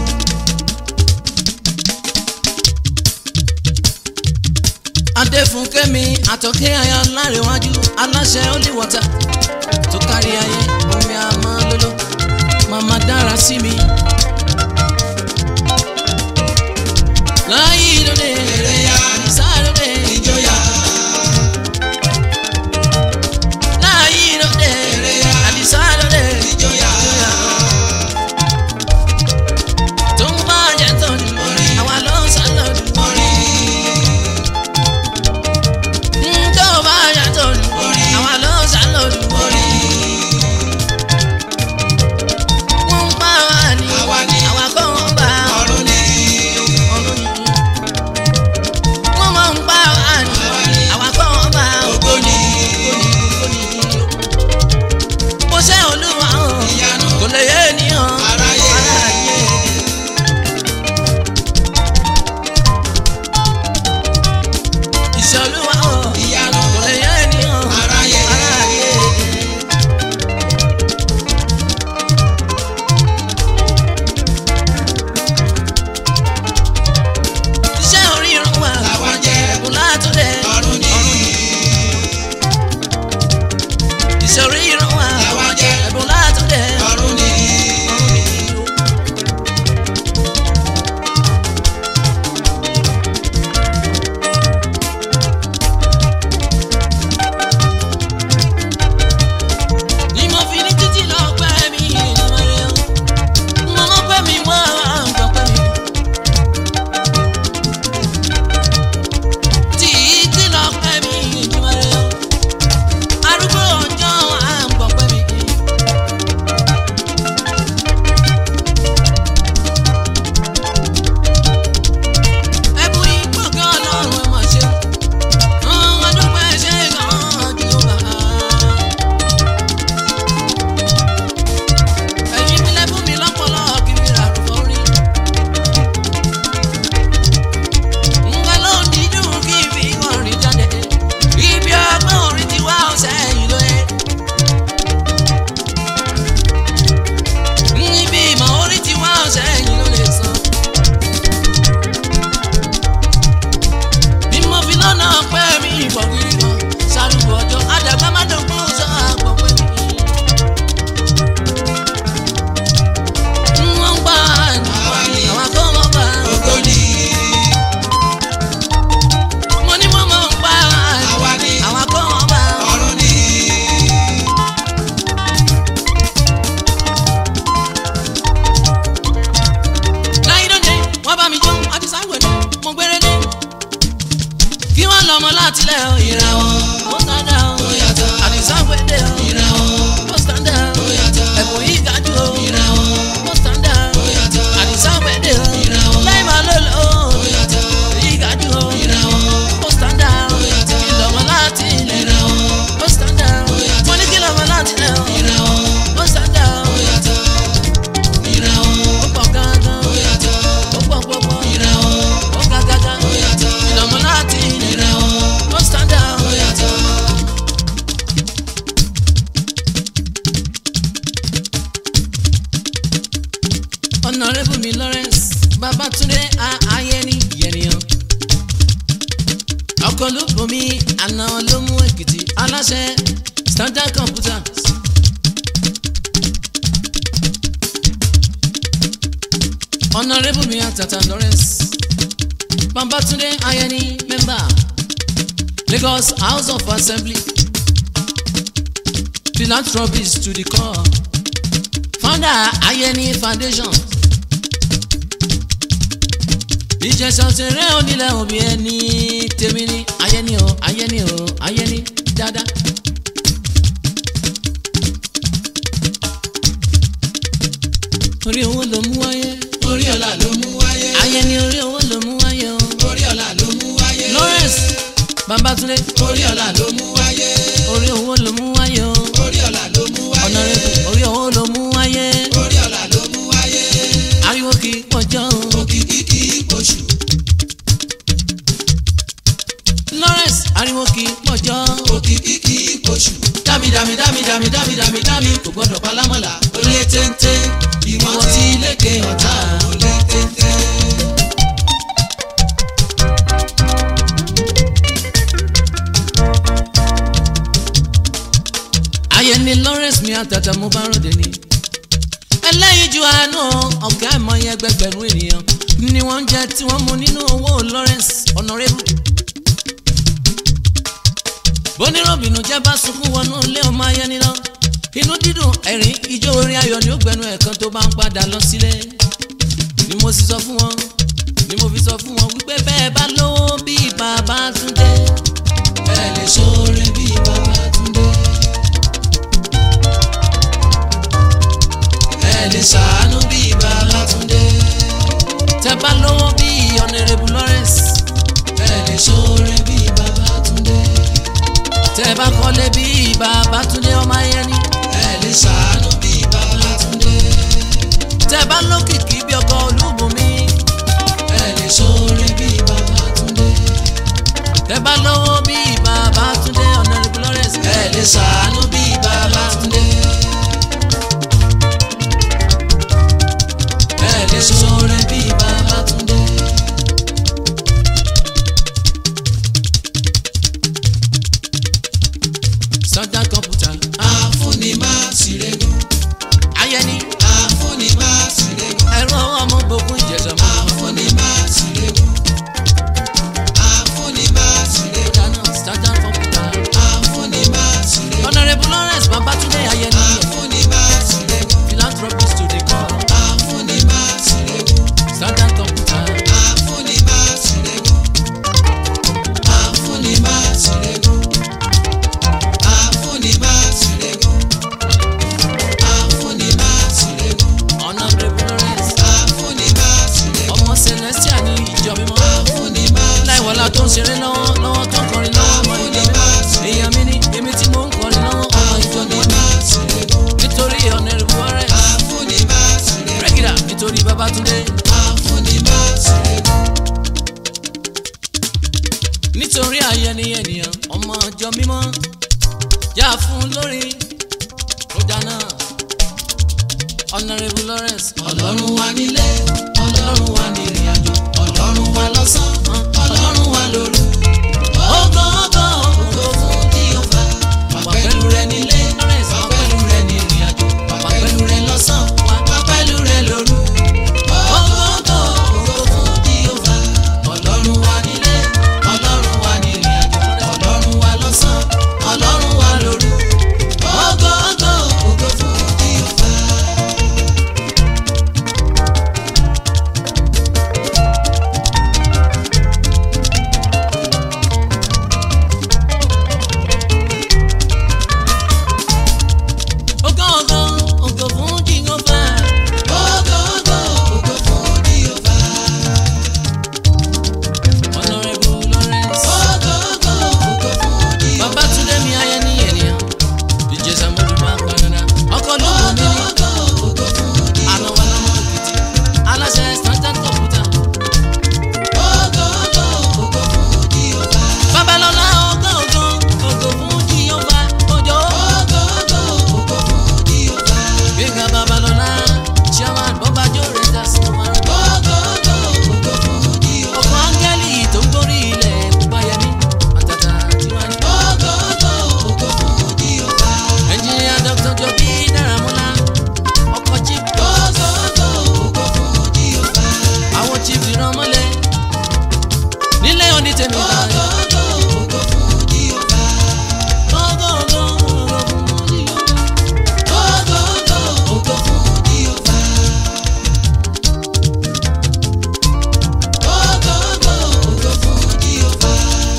adéfúnkẹ́mi àtọ̀kẹ́ aya lárẹ̀wájú aláṣẹ olíwọ́ta tó kárí ayé omi àmọ́ lóló màmá dára sí mi. láyé lóde
Eré yá.
àdìsá lóde
ìjọyà
láyé lóde
Eré yá.
àdìsá lóde
ìjọyà
tó ń bá jẹ tọ́jú
Orin.
àwa ló ń sá lọ́dún.
orin
tó bá jẹ tọ́jú
Orin.
àwa ló ń sá lọ́dún.
orin
wọ́n ń bá wa ní
Àwa ni.
àwa kọ́ wọ́n bá
ọ̀run ni
ọ̀run yìí. wọ́n máa ń bá wa ní
Àwa ni.
àwa kọ́ wọ́n bá
ògo ni
bó ṣe olúwa o
ìyanu
kò lè yé ènìyàn
Aráyé.
iṣẹ́ olúwa o
ìyanu
kò lè yé ènìyàn
Aráyé.
aráyé. iṣẹ́ oríran wa
làwa jẹ́
ẹ̀bùn látúndé
ọ̀run ni
iṣẹ́ oríran wa
làwa jẹ́
ẹ̀bùn látúndé
ọ̀run ni
ni mo fi ní títí lọ pẹ́ mi ìrìnàrè o mo mọ̀ pé mi wọ́n á gbọ́ pẹ́ mi. títí lọ pẹ́ mi ìrìnàrè o arúgbó ọjọ́ á gbọ́ pẹ́ mi. ẹ̀bùn ìgbọ̀ngàn ọlọ́run ẹ̀ mọ̀ ṣe ọ̀hún adúpẹ́ ṣe gan-an jù lọ bá a. ẹ̀yin mi lẹ́bùn mi lọ́pọ̀lọ́ kí mi rà rúbọ rí. nǹkan ló ń dídùn kí n fi orin jáde. ibi ọgbọ́n orin ti wá ọ̀sẹ̀ yìí lóye. ibi ìmọ̀ orin ti wá ọ̀sẹ̀ yìí ló lè sọ. bí mo fi lọ́nà pẹ́ mi ìbọn kiri kan ṣàlùbọ̀ ọjọ́ àdàgbà má dọ̀gbọ́n sọ àgbọ̀ pé mi. wọ́n gbà ní
Àwa ni.
àwọn akọ́mọ́ bá
ògo ni
mo ní wọ́n mọ̀ ń gbà
Àwa ni.
àwọn akọ́mọ́ bá
ọ̀run ni
láyé lóde wọ́n bá mi jó àti sáwẹ̀dẹ̀ mo gbére dé kí wọ́n lọ ọmọ láti lẹ̀ ọ́ ìràwọ̀ ó sáńdà ó
Ó yàtọ̀.
àti sáwẹ̀dẹ̀ ó
ìràwọ̀
ó sáńdà ó
ó yàtọ̀
ẹ̀bùn yìí gájú ó
ìràwọ̀
ó sáńdà ó
ó yàtọ̀
àti sáwẹ̀dẹ̀ ó
Ìràwọ̀.
láì Babátúndé ayẹni yẹnìyàn ọkọ ló bomi àná ló mú èkìtì aláṣẹ standard computers. honourable mi àtàtà lawrence Babátúndé ayẹni member lagos house of assembly philanthropist to the core founder ayẹni foundation ìjẹsà òṣèré onílẹ̀ òbí ẹni tèmi ní ayẹni o ayẹni o ayẹni dáadáa. orí owó ló mú wáyé
orí ọ̀la ló mú wáyé
ayẹni orí owó ló mú wáyé o.
orí ọ̀la ló mú wáyé
lawrence Babátúndé
orí ọ̀la ló mú wáyé
orí owó ló mú wáyé o.
orí ọ̀la ló mú wáyé
honourable orí owó ló mú wáyé
orí ọ̀la ló mú wáyé
ariwo kì í pọ̀jọ́ o.
òkìkí kì í pọ̀ṣù
lawrence ariwo kì í pọ̀jọ́ o.
òkìkí kì í pọ̀ṣù dámi dámi dámi dámi dámi dámi dámi kò gbọ́dọ̀ palámọ́lá ó lé téńté ìwọ̀n tí lékè ọ̀tá ó lé téńté.
ayẹni lawrence mi àtàtà mo bá ròde ni. ẹlẹ́yinjú àánú ọ̀gá ìmọ̀ye ẹgbẹgbẹ̀rún ènìyàn ni wọ́n ń jẹ tí wọ́n mú nínú owó lawrence honourable. bóníròbìnú jẹ́ bá sunkún wọnú ilé ọmọ ayẹni lọ. inú dídùn ẹ̀rín ijó orin ayọ̀ ni ó gbẹnu ẹ̀kan tó bá ń padà lọ sílé. ni mo sì sọ fún wọn ni mo fi sọ fún wọn wípé bẹ́ẹ̀ bá lówó bíi Babátúndé.
ẹ lè ṣoore bí Babátúndé. ẹ lè ṣàánú bí Babátúndé.
tẹ́ bá lówó bíi honourable lawrence.
ẹ lè ṣoore bí Babátúndé.
tẹ́ bá kọ́lé bíi Babátúndé ọmọ ayẹni.
ẹ lè ṣàánú bí Babátúndé.
tẹ́ bá lókìkí bí ọkọ olúbùnmi.
ẹ lè ṣoore bí Babátúndé.
tẹ́ bá lówó bíi Babátúndé honourable lawrence.
ẹ lè ṣàánú bí Babátúndé. ẹ lè ṣoore bí Babátúndé.
standard computer.
àfúnni má ṣìrègùn.
ayẹni
àfúnni má ṣìrègùn.
ẹ̀rọ ọmọ gbogbo ìjẹ̀sà mọ́.
àfúnni má ṣìrègùn. àfúnni má ṣìrègùn.
dáná standard computer.
àfúnni má ṣìrègùn.
honourable lawrence Babátúndé ayẹni.
àfúnni má ṣìrègùn.
philanthropist to the core.
àfúnni má ṣìrègùn.
standard computer.
àfúnni má ṣìrègùn. àfúnni má ṣìrègùn. àfúnni má ṣìrègùn. àfúnni má ṣìrègùn.
honourable lawrence.
àfúnni má ṣìrègùn.
ọmọ celestia ní ìjọ mímọ́.
àfúnni má
láìwọlá tó ń ṣeré lọ́wọ́ lọ́wọ́ tó ń kọrin lọ́wọ́ ọmọ ìjọ mímọ́. èèyàn mi ní èmi tí mò ń kọrin lọ́wọ́ ọmọ ìjọ
àfúnni
mímọ́.
má ṣìrègùn.
nítorí honourable lawrence.
àfúnni má ṣìrègùn.
rẹ́gìdà nítorí Babátúndé.
àfúnni má ṣìrègùn.
nítorí ayẹni ènìyàn ọmọ ọjọ́ mímọ́ yá fún lórí kódà náà honourable lawrence
ọlọ́run wa nílé ọlọ́run wa ní ìrìn àjò ọlọ́run wa lọ́sàn-án ọlọ́run wa lóru. ògo ògo ògo fún Jèhófà wà pẹ̀lú rẹ nílé wà pẹ̀lú rẹ ní ìrìn àjò wà pẹ̀lú rẹ lọ́sàn-án wà pẹ̀lú rẹ lóru. ògo ògo ògo fún Jèhófà ọlọ́run wa nílé ọlọ́run wa ní ìrìn àjò ọlọ́run wa lọ́sàn-án ọlọ́run wa lóru. ògo ògo ògo fún Jèhófà.
onítẹ̀mí báyìí.
ògo ògo fún Jèhófà.
Ògo, ògo, ògo fún Jèhófà.
ògo ògo ògo fún Jèhófà. ògo ògo ògo fún Jèhófà.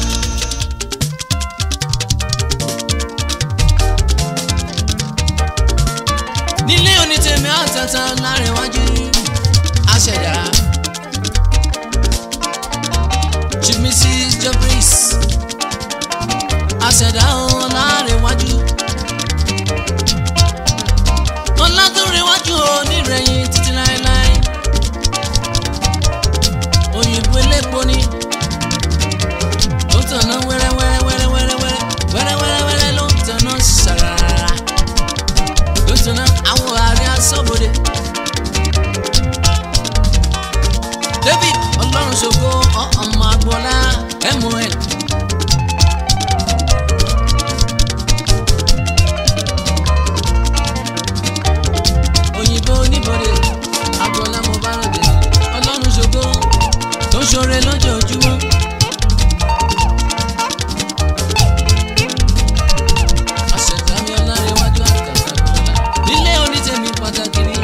nílé onítẹ̀mí àtàtà lárẹ̀wájú àṣẹ̀dá chief mrs jeffries àṣẹ̀dá òun lárẹ̀wájú ọlátúnrẹ̀wájú onírẹ̀yìn títí láéláé òyìnbó elépo ni ó tàná wẹ́rẹ́wẹ́rẹ́wẹ́rẹ́wẹ́rẹ́ wẹ́rẹ́wẹ́rẹ́wẹ́rẹ́ ló ń tàná ṣàràrà lóṣùnà àwọn ààrẹ asọ́bodè. david ọlọ́run ṣògo ọmọ agboola mol. òyìnbó oníbodè agboola mo bá ròde ọlọ́run ṣògo tó ń ṣoore lójoojúmọ́. àṣetàmí ọlárẹ̀wájú àkàtàkùnlá nílé onítẹ̀mí pàtàkì ni.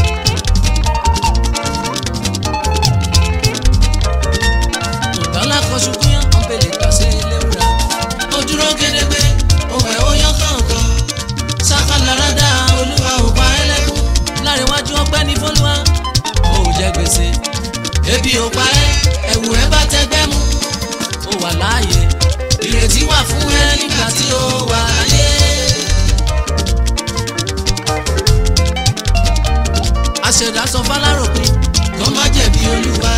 ìbálá kan ṣubú yán ọ̀pẹ̀lẹ̀ kàṣẹ léwúra.
ó dúró gédégbé òun ẹ̀ ó yán kọ̀ọ̀kan sákàláradà olúwa ò pa ẹ́ lẹ́kún
lárẹ̀wájú ọpẹ́ ní fọ́lùwà ó jẹ gbèsè
ebi ò pa ẹ́ ẹ̀wù ẹ̀ bá tẹgbẹ́ mú
ó wà láàyè
ìrètí wà fún ẹ nígbà tí ó wà láyé.
àṣẹ̀dá sọ fálárò pé
kó má jẹ̀bi olúwa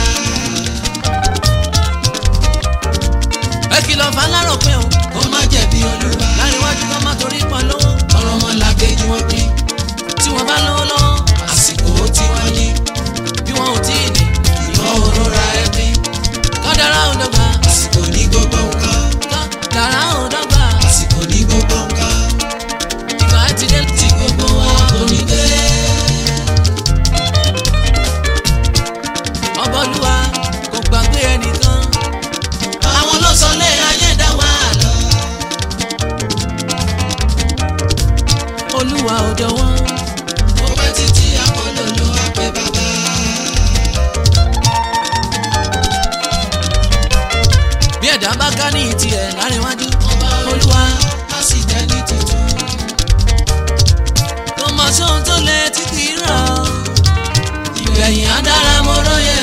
ẹ kìlọ̀ fálárò pé o
kó má jẹ̀bi olúwa
lárẹ̀wájú kan má torí pọ̀ lówó
ọ̀rọ̀ ọmọ làkejì wọn pín
tí wọ́n bá lówó lọ́wọ́
àsìkò tí wọ́n ní
bí wọn ò tí ì ní
ìwọ òrora ẹ pín
kádàrá ò dọ́gba
àsìkò ní gbogbo nǹkan
kádàrá ò dọ́gba
àsìkò ní gbogbo nǹkan
ìgbà ẹ ti dé
tí gbogbo wa kò ní dé.
ọbọlúwa kò gbàgbé ẹnìkan
àwọn ló sọ lé ayé dá wà lọ.
olúwa ò jọ̀wọ́
ó pẹ́ títí akólóló àpè bàbá.
bí ẹ̀dá bá ká ní tiẹ̀ láríwájú
ọba olúwa á sì dẹ́ni tuntun.
kò mọ̀ sóhun tó lẹ tí kì í rà ọ́
ìgbẹ̀yìn á dára mo róye.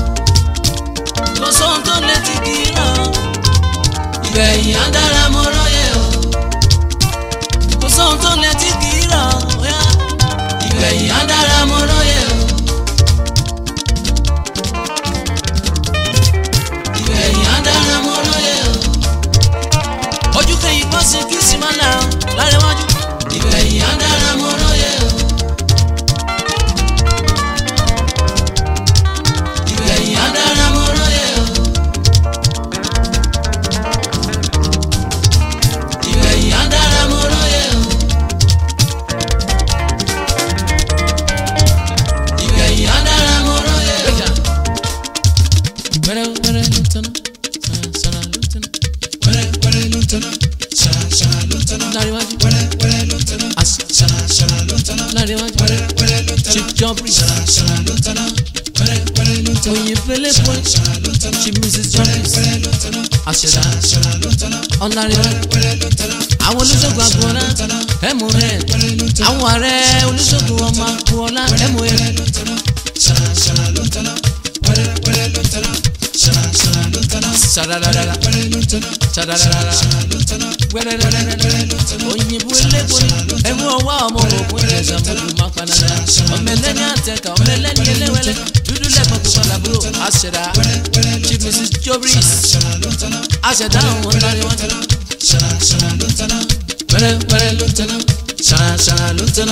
kò sóhun tó lẹ tí kì í rà ọ́
ìgbẹ̀yìn á dára mo róye o.
kò sóhun tó lẹ tí kì í rà ọ́ bóyá
ìgbẹ̀yìn á dára mo róye o. ìgbẹ̀yìn á dára mo róye o.
ojú kẹyìn bọ́ sí kí sì máa là ọ́ láríwájú
ìgbẹ̀yìn á dára mo róye o. ìgbẹ̀yìn á dára mo róye o. ìgbẹ̀yìn á dára mo róye o. ìgbẹ̀yìn á dára mo róye o.
wẹ́rẹ́ wẹ́rẹ́ ló tẹnu sàrà ló tẹnu
wẹ́rẹ́ wẹ́rẹ́ ló ń tẹ̀nà ṣàrà ṣàrà ló ń tẹ̀nà
láríwájú
wẹ́rẹ́ wẹ́rẹ́ ló ń tẹ̀nà
àṣì
ṣàrà ṣàrà ló ń tẹ̀nà
láríwájú
wẹ́rẹ́ wẹ́rẹ́ ló ń tẹ̀nà
chief jumpers
ṣàrà ṣàrà ló ń tẹ̀nà wẹ́rẹ́ wẹ́rẹ́ ló ń tẹ̀nà
òyìn fẹlẹ́
ṣàrà
pọ̀
ṣàrà ló ń tẹ̀nà
chief mrs
wẹ́rẹ́
jumpers
wẹ́rẹ́ ló ń tẹ̀nà
àṣẹdá
ṣàrà ṣàrà ló ń tẹ̀nà
ọ̀làríwájú
wẹ́rẹ́ ló ń tẹ̀nà
àwọn olùṣègùn àgbọ̀nà mon
wẹ́rẹ́ ló ń tẹ̀nà
àwọn ààrẹ olùṣègùn ọmọ àgbọ̀nà mon
wẹ́rẹ́ ló ń tẹ̀nà ṣàrà ṣàrà ló ń tẹ̀nà wẹ́rẹ́ wẹ́rẹ́ ló ń tẹ̀nà ṣàrà ṣàrà ló ń tẹ̀nà
ṣàdàdàdà
wẹ́rẹ́ ló ń tẹ̀nà
ṣàdàdàdà
ṣàrà ló ń tẹ̀nà
wẹ́rẹ́rẹ́rẹ́rẹ́ òyìnbó elépo ni ẹ̀mú ọwọ́ ọmọ ògùn ìjẹsà mọ́tò má panadà ọmọ ẹlẹ́ni àtẹ̀kà ọmọ ẹlẹ́ni eléwẹ́lẹ́ dúdú lẹ́gbọ̀n pupa làbúrò àṣẹdá chief mrs jobris àṣẹdá àwọn ọ̀nàrẹ́wọ̀n
ṣàrà ṣàrà ló ń tẹ̀nà
wẹ́rẹ́wẹ́rẹ́ ló ń tẹ̀nà ṣàṣàrà ló ń tẹ̀nà.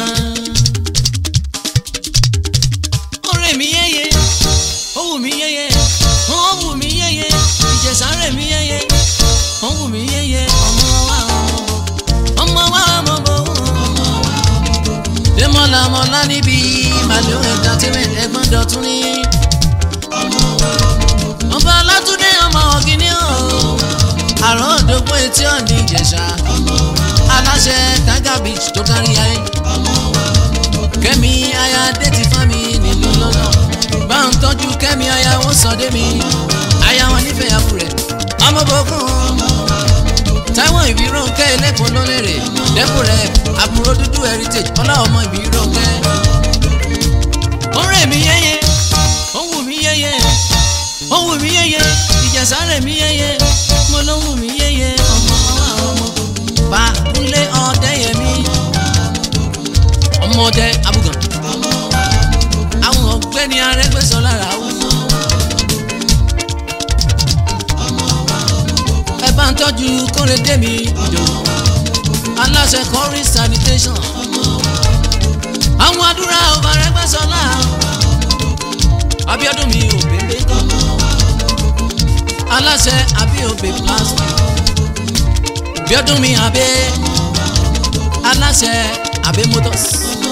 ọ̀rẹ́ mi yẹ́yẹ́ ó wù mí yẹ́yẹ́ ó wù mí yẹ́yẹ́ ìjẹ̀sà rẹ̀ mi yẹ́yẹ́ ó wù mí yẹ́yẹ́ ọmọ wa ọmọ wa ọmọ bò Démọ́lá mọ́lá níbi màlúù entertainment ẹ̀gbọ́n dọ̀tún ní. ọba alátúndé ọmọ ọ̀gìnì ọ̀ tí ò ní ìjẹ̀ṣà aláṣẹ tiger beach tó kárí ayé kẹ́mi aya déètì fámi nílùú lọ́nà bá ń tọ́jú kẹ́mi aya ó sọdé mi aya wọn nífẹ̀ẹ́ àbú rẹ̀ ọmọbọ̀kún táwọn ìbíròǹkẹ́ ẹlẹ́kùn ló lérè dẹ́kun rẹ̀ àbúrò dúdú heritage ọlá ọmọ ìbíròǹkẹ́ ó rẹ̀ mí yẹ́yẹ́ ó wù mí yẹ́yẹ́ ó wù mí yẹ́yẹ́ ìjẹ̀sà rẹ̀ mí yẹ́yẹ́ mo ló wù mí yẹ́yẹ́ ọmọ ọmọ bá kúnlé ọdẹ yẹmí ọmọdé abúgàn àwọn ọ̀gbẹ́ni Arẹ́gbẹ́ṣọlá rà wù. ẹ bá ń tọ́jú kórèdé mi ìdòwò aláṣẹ kọrí sanitation àwọn àdúrà ọba Arẹ́gbẹ́ṣọlá Abíọ́dún mi ò bèbè kan aláṣẹ abíòbè plastic Abíọ́dún mi abẹ aláṣẹ abẹ motors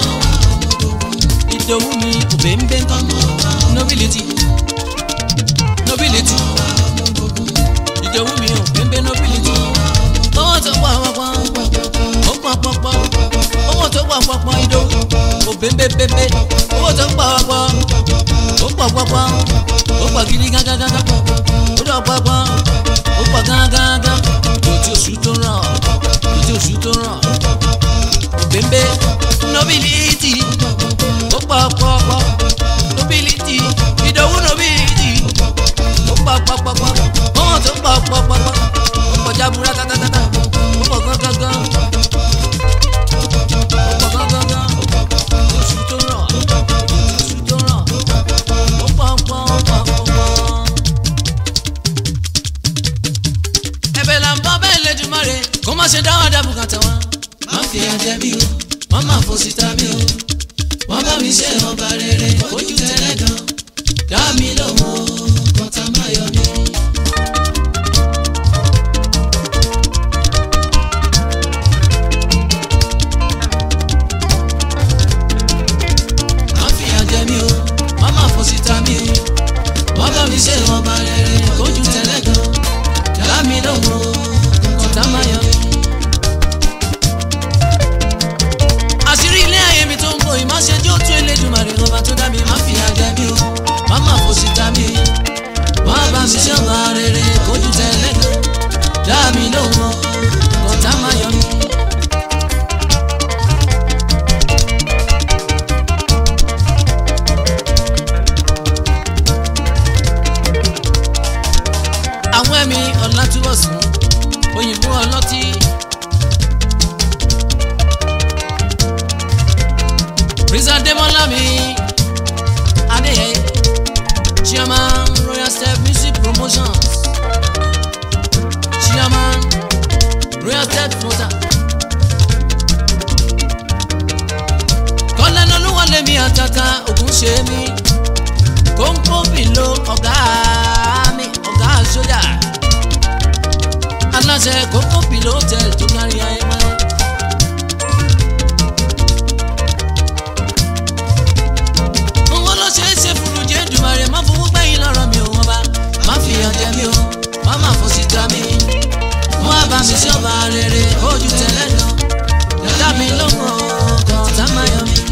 ìdòwú mi ò bèbè kan nobility nobility ìdòwú mi ò bèbè nobility owó tó pọ̀ pọ̀ ó pọ̀ pọ̀ pọ̀ owó tó pọ̀ pọ̀ pọ̀ ìdòwú ò bèbè bèbè owó tó pọ̀ pọ̀ ó pọ̀ pọ̀ pọ̀ ó pọ̀ gidi gángangán ó lọ pọ̀ pọ̀ ó pọ̀ gángangán lòtí oṣù tó ràn lòtí oṣù tó ràn òbèǹbè nobility ó pọ̀ pọ̀ pọ̀ nobility ìdòwú nobility ó pọ̀ pọ̀ pọ̀ pọ̀ owó tó pọ̀ pọ̀ pọ̀ pọ̀ ó pọ̀ jábúrá tátátátá ó pọ̀ gángangán ó pọ̀ gángangán oṣù tó ràn oṣù tó ràn ó pọ̀ pọ̀ pọ̀ pọ̀. ẹ̀bẹ̀ là ń bọ́ bẹ́ẹ̀ lẹ́dùnmáre kó má ṣe dáwọ́ dá bùkátà wọn.
má fi àjẹ mi o wọ́n máa fò síta mi o wọ́n bá mi ṣe ọba rere ojú tẹ́lẹ̀ gan dá mi lọ́wọ́ kọ́tà má yọ mí. má fi àjẹ mi o wọ́n máa fò síta mi o wọ́n bá mi ṣe ọba rere ojú tẹ́lẹ̀ gan dá mi lọ́wọ́ kọ́tà má yọ mí.
àṣírí ilé ayé mi tó ń bọ̀ ìmáṣẹ́jú ó tún Elédùmarè ọba tó dá mi má fi àjẹ mi o má má fò síta mi
wọ́n bá mi ṣe ọba rere kójú tẹ́lẹ̀ gan dá mi lọ́wọ́ kọ́tà má yọ mí.
àwọn ẹ̀mí ọ̀làtúbọ̀sùn òyìnbó ọlọ́tí. Prisa Demola mi Adéyẹ Chairman Royal Step Music Promotions Chairman Royal Step Motor. Kọ́lẹ́nu olúwalẹ̀mí àtàtà ògùn ṣe mí kóńkó bìlò ọ̀gá mi ọ̀gá sójà aláṣẹ kóńkó bìlò hotel tó kárí ayé máa. owó ló ṣe é ṣe fúru jẹ́ dùmarè má fowó gbẹ̀yìn lọ́rọ̀ mi ò wọ́n bá má fi ọjẹ́ mi o má má fò síta mi wọ́n á bá mi sí ọba rere ojú tẹ̀lé lọ dá mi lóhùn ọkọ̀ tá má yọ mi.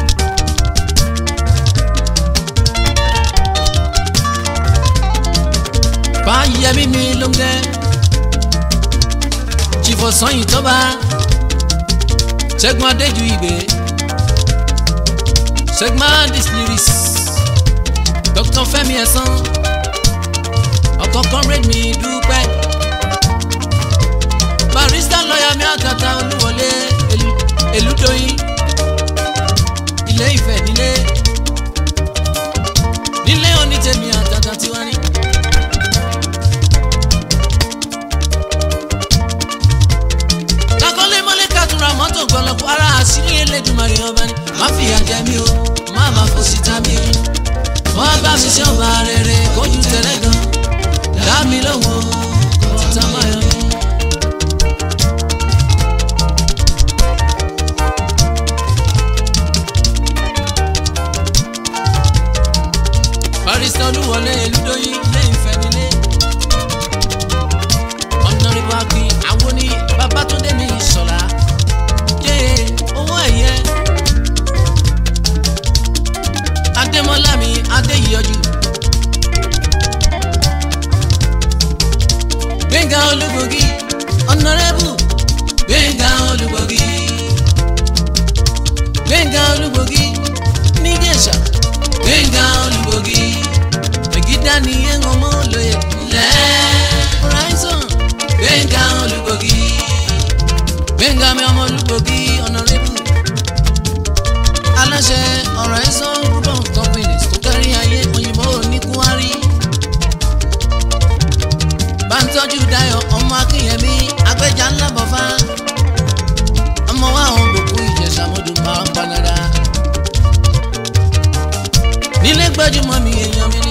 Fáyẹmí mi ló ń gẹ́ jìfọ̀ sọ́yìn tó bá Ṣẹ́gun Adéjú ìgbé Ṣẹ́gun distilleries Dr. Fẹ́mi Ẹ̀sán ọkọ̀ comrade mi dúpẹ́ barista lọ́ọ̀yà mi àtàtà olúwọlé Elu- Elúdóyìn ilé Ifẹ̀ nílé nílé onítẹ̀mí àtàtà tiwa ní. kakọ́lé mọ́lé kàtúrà mọ́tò gbọ́lọ́pọ̀ ara àṣírí Elédùmarè ọba ni má fìyà jẹ mí o má má fò síta mi wọ́n bá mi ṣe ọba rere kó olúgbògi ọ̀nàrẹ́bù gbẹ̀ngà olúgbògi gbẹ̀ngà olúgbògi níjẹ̀ṣà gbẹ̀ngà olúgbògi ẹ̀gídá ni ẹ̀hàn ọmọ olóye ńlẹ̀ horizon gbẹ̀ngà olúgbògi gbẹ̀ngà mi ọmọ olúgbògi ọ̀nàrẹ́bù aláṣẹ horizon group of companies tó kárí ayé òyìnbó oníkúwárí bá ń tọ́jú Dayọ̀ ọmọ Akínyẹmí agbẹ́jà ńlá bọ̀fá ọmọ wa àwọn gbòkú Ìjẹ̀ṣà mọ́dù máa ń panadà nílé gbẹ́júmọ́ mi èèyàn mi ni.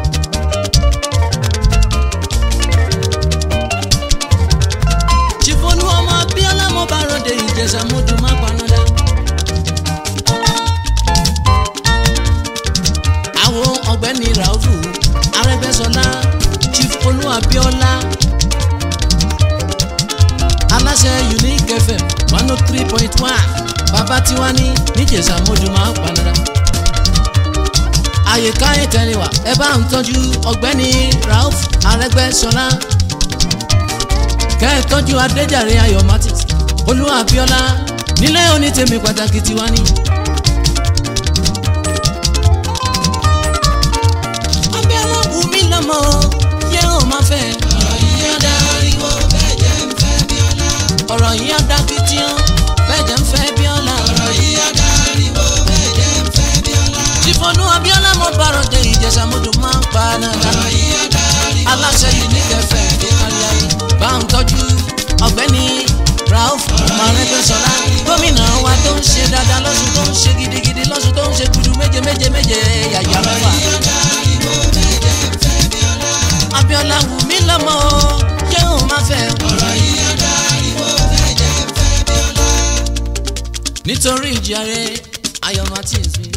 chifonu ọmọ Abíọ́lá mo bá ròde Ìjẹ̀ṣà mọ́dù máa ń panadà. àwọn ọ̀gbẹ́ni Raufu Arẹ́gbẹ́ṣọlá Chief Olú Abíọ́lá aláṣẹ Unique FM one oh three point one bàbá tiwa ní níjẹ̀ṣà mójú máa ń panara. àyíká ìtẹ̀lẹ́wà ẹ bá ń tọ́jú ọ̀gbẹ́ni Rauf Arẹ́gbẹ́ṣọlá kẹ́ ẹ tọ́jú Adéjàre Ayọ̀ Martins Olú Abíọ́lá nílé onítẹ̀mí pàtàkì tiwa ní. Abíọ́lá wù mí lọ́mọ yẹ́ ò máa fẹ́.
ọ̀rọ̀ yìí á dáríwó bẹ́ẹ̀ jẹ́ ń fẹ́ Bíọ́lá.
ọ̀rọ̀ yìí á dá kìtìyàn bẹ́ẹ̀ jẹ́ ń fẹ́ Bíọ́lá.
ọ̀rọ̀ yìí á dáríwó bẹ́ẹ̀ jẹ́ ń fẹ́ Bíọ́lá.
Tìfọ̀nù Abíọ́lá mo bàrọ̀ dé Ìjẹ̀ṣà mọ́dún máa ń pa náà.
ọ̀rọ̀ yìí á dáríwó
aláṣẹ yìí ní kẹfẹ́ ní káríayé bá ń tọ́jú ọ̀gbẹ́ni Rauf Arẹ́gbẹ́ṣọlá gómìnà wa tó ń ṣe dáadáa lọ́sùn tó ń ṣe gidigidi lọ́sùn tó ń ṣe gudu méje méje méje yàyà mẹ́fà.
yìí á dáríwó bẹ́ẹ̀ jẹ́ ń fẹ́ Bíọ́lá.
Abíọ́lá wù mí lọ́mọ yẹ́ òun máa fẹ́.
ọ̀rọ̀ yìí á dáríwó bẹ́ẹ̀ jẹ́ ń fẹ́ Bíọ́lá.
nítorí ìjàre Ayọ̀ Martins mi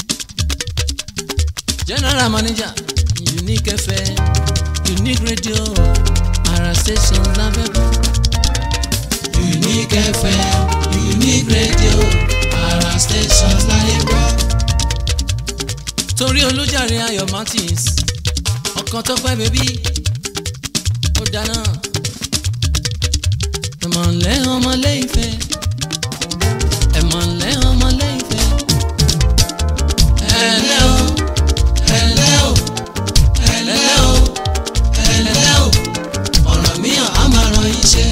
general manager Unique FM Unique Radio ara station lábẹ́kọ̀
Unique FM Unique Radio ara stations láyé gbọ́.
torí olùjàre Ayọ̀ Martins ọkàn tó pẹ́ bébí ó dáná ẹ̀mọ̀lẹ́ ọmọlé ìfẹ́ ẹ̀mọ̀lẹ́ ọmọlé ìfẹ́ ẹ̀lẹ́ o
ẹ̀lẹ́ o ẹ̀lẹ́ o ẹ̀lẹ́ o ọ̀rọ̀ mìíràn á máa ràn yín ṣe.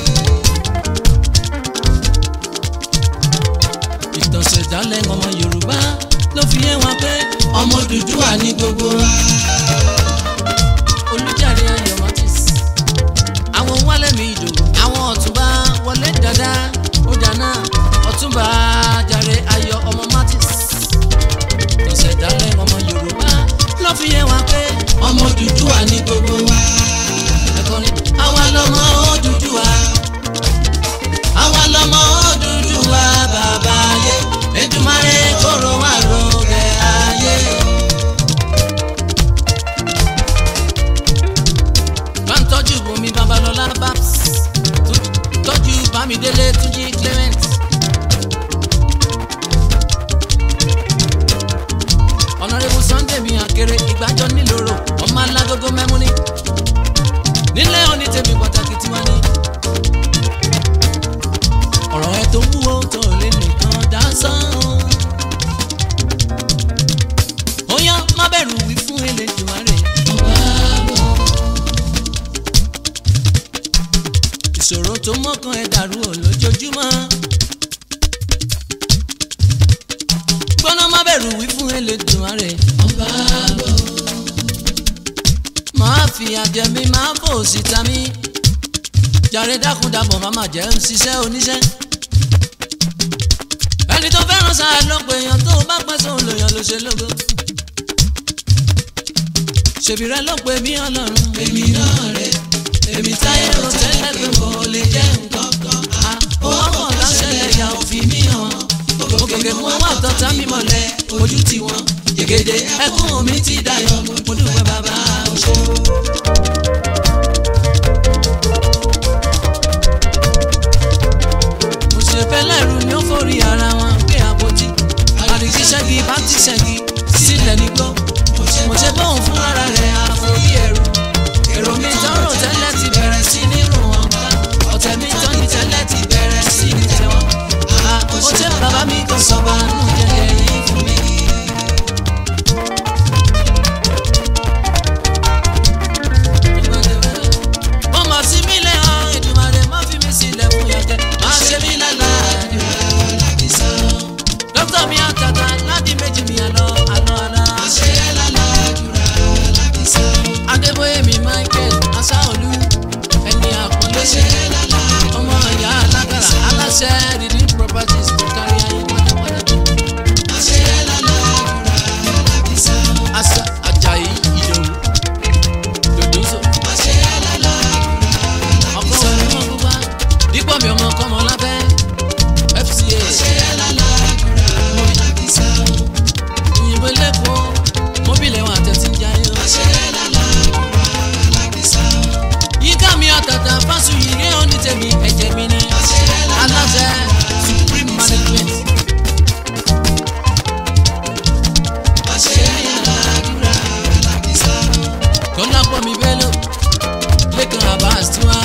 ìtọ̀sẹ̀dálẹ̀ ọmọ Yorùbá ló fi yé wọn pé
ọmọ Odùduwà ní gbogbo wa.
olùjàre Ayọ̀ Martins àwọn wálé mi ìdò àwọn ọ̀túnba wọlé dada ó dáná ọ̀túnba jàre Ayọ̀ ọmọ Martins ìtọ̀sẹ̀dálẹ̀ ọmọ Yorùbá ló fi yé wọn pé
ọmọ Odùduwà ní gbogbo wa.
ẹ̀kọ́ ni àwa lọ́mọ Odùduwà
àwa lọmọ Odùduwà bàbá ayé
Èdùmàrè kóró wà lóge ayé. bá ń tọ́jú Bùnmi Babalọ́lá babs tó- tọ́jú Bámidélé Túnjí Clement. ọ̀nàrẹ́bù Sunday mi àkèrè ìgbàjọ́ nílòrò ọmọ alágógó mẹ́múní nílé onítẹ̀mí pàtàkì tiwọn ni. ọ̀rọ̀ ẹ tó wúwo tó lé nìkan dá sán. ó yá má bẹ̀rù wí fún Elédùmarè. ìṣòro tó mọ́kàn ẹ dàrú ò lójoojúmọ́. gbọ́nà má bẹ̀rù wí fún Elédùmarè.
ọba lọ.
máa fi àjẹmí máa fò síta mí. jàre dákúndàbọ̀ má má jẹ́ ń ṣiṣẹ́ oníṣẹ́. ẹni tó fẹ́ràn sáà ló pe èèyàn tó bá pẹ́ sóun lèèyàn ló ṣe lógo. ṣèbí rẹ ló pe mí ọlọ́run.
èmi náà rè èmi táyé rò tẹ́lẹ̀ pé mo lè jẹ́ nǹkan kan.
owó kan láṣẹlẹ̀ ìyá òfin mi hàn. òkèké mú wà tọ́ta mi mọ̀lẹ́ ojú ti wọn.
Yègèdè
ẹkún mi ti dayọ̀ mo dúpẹ́ bàbá òṣò. mo ṣe fẹ́ lẹ́rù ni ó forí ara wọn pé àpótí. àdìsí ṣẹ́gi bá ti ṣẹ́gi sílẹ̀ nígbó. mo ṣe bóun fún ara rẹ̀ àforí ẹ̀rù. èrò mi tọrọ tẹ́lẹ̀ ti bẹ̀rẹ̀ sí ní rò. adébóyè mi michael asáolú ẹni àpọ́nlé ọmọ ìyá alágàrà aláṣẹ rìdí properties tó kárí ayé pátápátá asa ajayi ìdòwú dòdòzò ọkọ onímọ̀ gbogbo dípò mi ọmọ kọ́mọ lábẹ́ fca òyìnbó lẹ́kọ̀ọ́ mọ́bìlì ẹ̀wọ̀n àtẹ̀tí ń jayé o. yíká mi àtàtà fásuyì ní òní tèmi ẹ̀jẹ̀ mi ní aláṣẹ supreme management. kọ́lá pọ̀ mi bẹ́lò lẹ́kàn abbas tiwa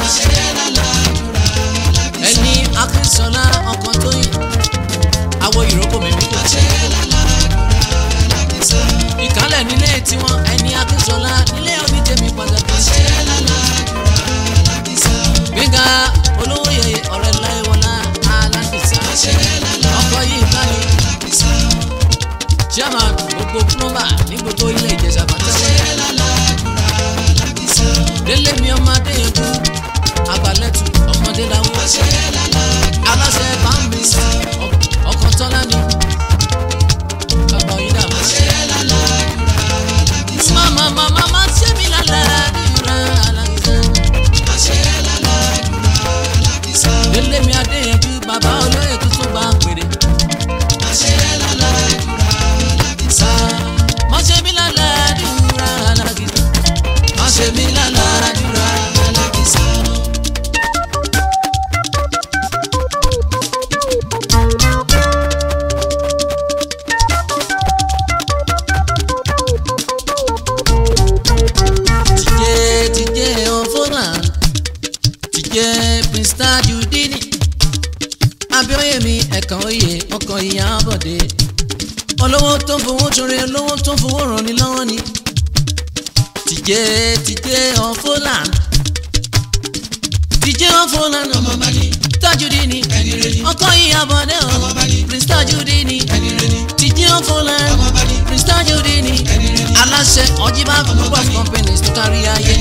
ẹni akínsọ́lá ọkàn tó yìn àwọ̀ ìrókò mi bí kò ìkálẹ̀ nílé tiwọn ẹni akínsọ́lá nílé onítẹ̀mí pàtàkì. gbẹ̀ngà olówó yẹyẹ ọ̀rẹ́ láìwọlá alákìsà ọkọ̀ yìí kárí chairman gbogbo plumber ní gbogbo ilé ìjẹsà pàtàkì. délé mi ọmọ adéyẹ̀kú àgbàlẹ́tù ọmọdé làwọn aláṣẹ bámbí ọkọ̀ tọ́lá ni bàbá yìí dàbọ̀. mama mama mama ṣé mi lálẹ́ àdúrà alákìsà. délé mi adéyẹ̀kú bàbá olóyè tuntun bá ń pèrè. má ṣe mi lálẹ́ àdúrà alákìsà. má ṣe mi lálẹ́ àdúrà alákìsà. tìjẹ́ tìjẹ́ ọ̀fọ́nà tìjẹ́ prince tajudeen abíọ́yè mi ẹ̀kan oyè ọkọ̀ ìyá bọ̀dé olówó tó ń fowó torí olówó tó ń fowó ràn ní lọ́wọ́ ni tìjẹ́ tìjẹ́ ọ̀fọ́nà tìjẹ́ ọ̀fọ́nà tajudeen ọkọ̀ ìyá bọ̀dé o prince tajudeen tìjẹ́ ọ̀fọ́nà prince tajudeen aláṣẹ ọjíbá group of companies tó kárí ayé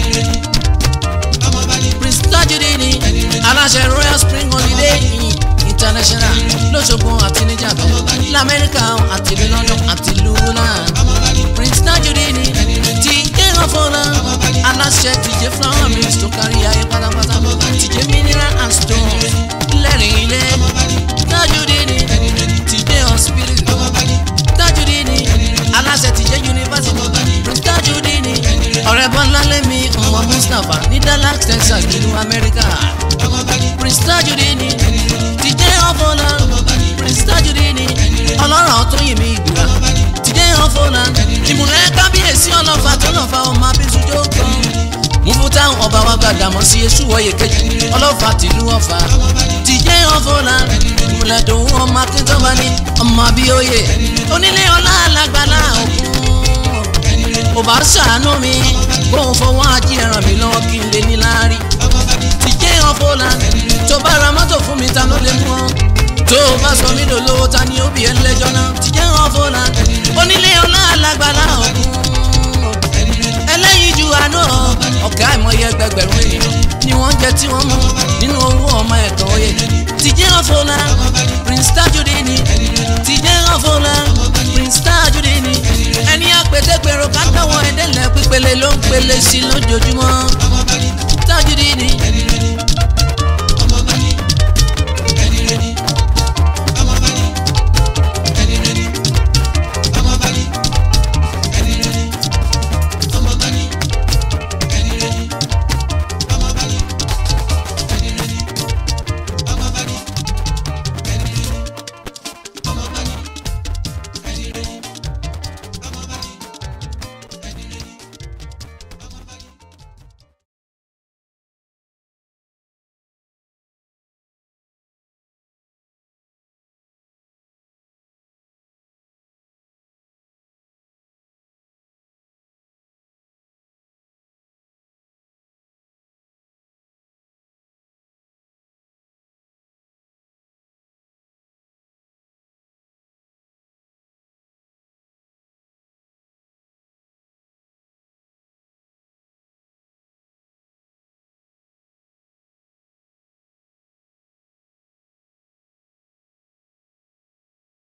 prince tajudeen aláṣẹ royal spring holiday inn international lọ́sọ̀gbọ̀n àti níjàmbá lamẹ́ríkà àti ní london àti luna prince tajudeen ti kéèyàn fọlá aláṣẹ tìjẹ flower mills tó kárí ayé pátápátá tìjẹ mineral and stone lẹ́rìn ilé tajudeen tìjẹ hospital tajudeen aláṣẹ tìjẹ university prince tajudeen ọ̀rẹ́ bọ́lá lẹ́mi ọmọ mustapha ní dallas texas nínú amẹ́ríkà prince tajudeen tìjẹ ọ̀fọ̀lá prince tajudeen ọlọ́rọ̀ tó yìn mí ìgbìrà tìjẹ ọ̀fọ̀lá ìmùlẹ̀ kábíyèsí ọlọ́fà tó lọ́fà ọmọ abẹ́sùjọ́ kan mufuta ọba wa gbàdá mọ sí esu wọ̀nyẹ kejì ọlọ́fà tìlú ọ̀fà tìjẹ́ ọ̀fọ̀lá ìmùlẹ̀dùn ọmọ akíntọ́ba ní ọmọ abíọ́yè onílé ọlá alágbálá òkun ò bá ṣàánú mi bóun fọwọ́ ají ẹran mi lọ́wọ́ kí n lè ní láárí tìjẹ́ ọ̀fọ̀lá tó bá ra mọ́tò fún mi ta ló lè mú ọ tó o bá sọ mí lòlówó ta ni ó bí ẹ lẹ́jọ́ náà tìjẹ́ ọ̀fọ̀lá onílé ọlá alágbálá òkun ẹlẹ́yin ju àánú ọ̀kẹ́ àìmọye ẹgbẹgbẹ̀rún ènìyàn ni wọ́n jẹ tí wọ́n mú nínú owó ọmọ ẹ̀kan oyè tìjẹ́ ọ̀fọ̀lá prince tajudeen tìjẹ́ ọ̀fọ̀lá prince tajudeen ẹni àpètèpèrò kátàwọ̀ ẹ̀dẹ́lẹ̀ pípele ló ń pele sí lójoojúmọ́ tajudeen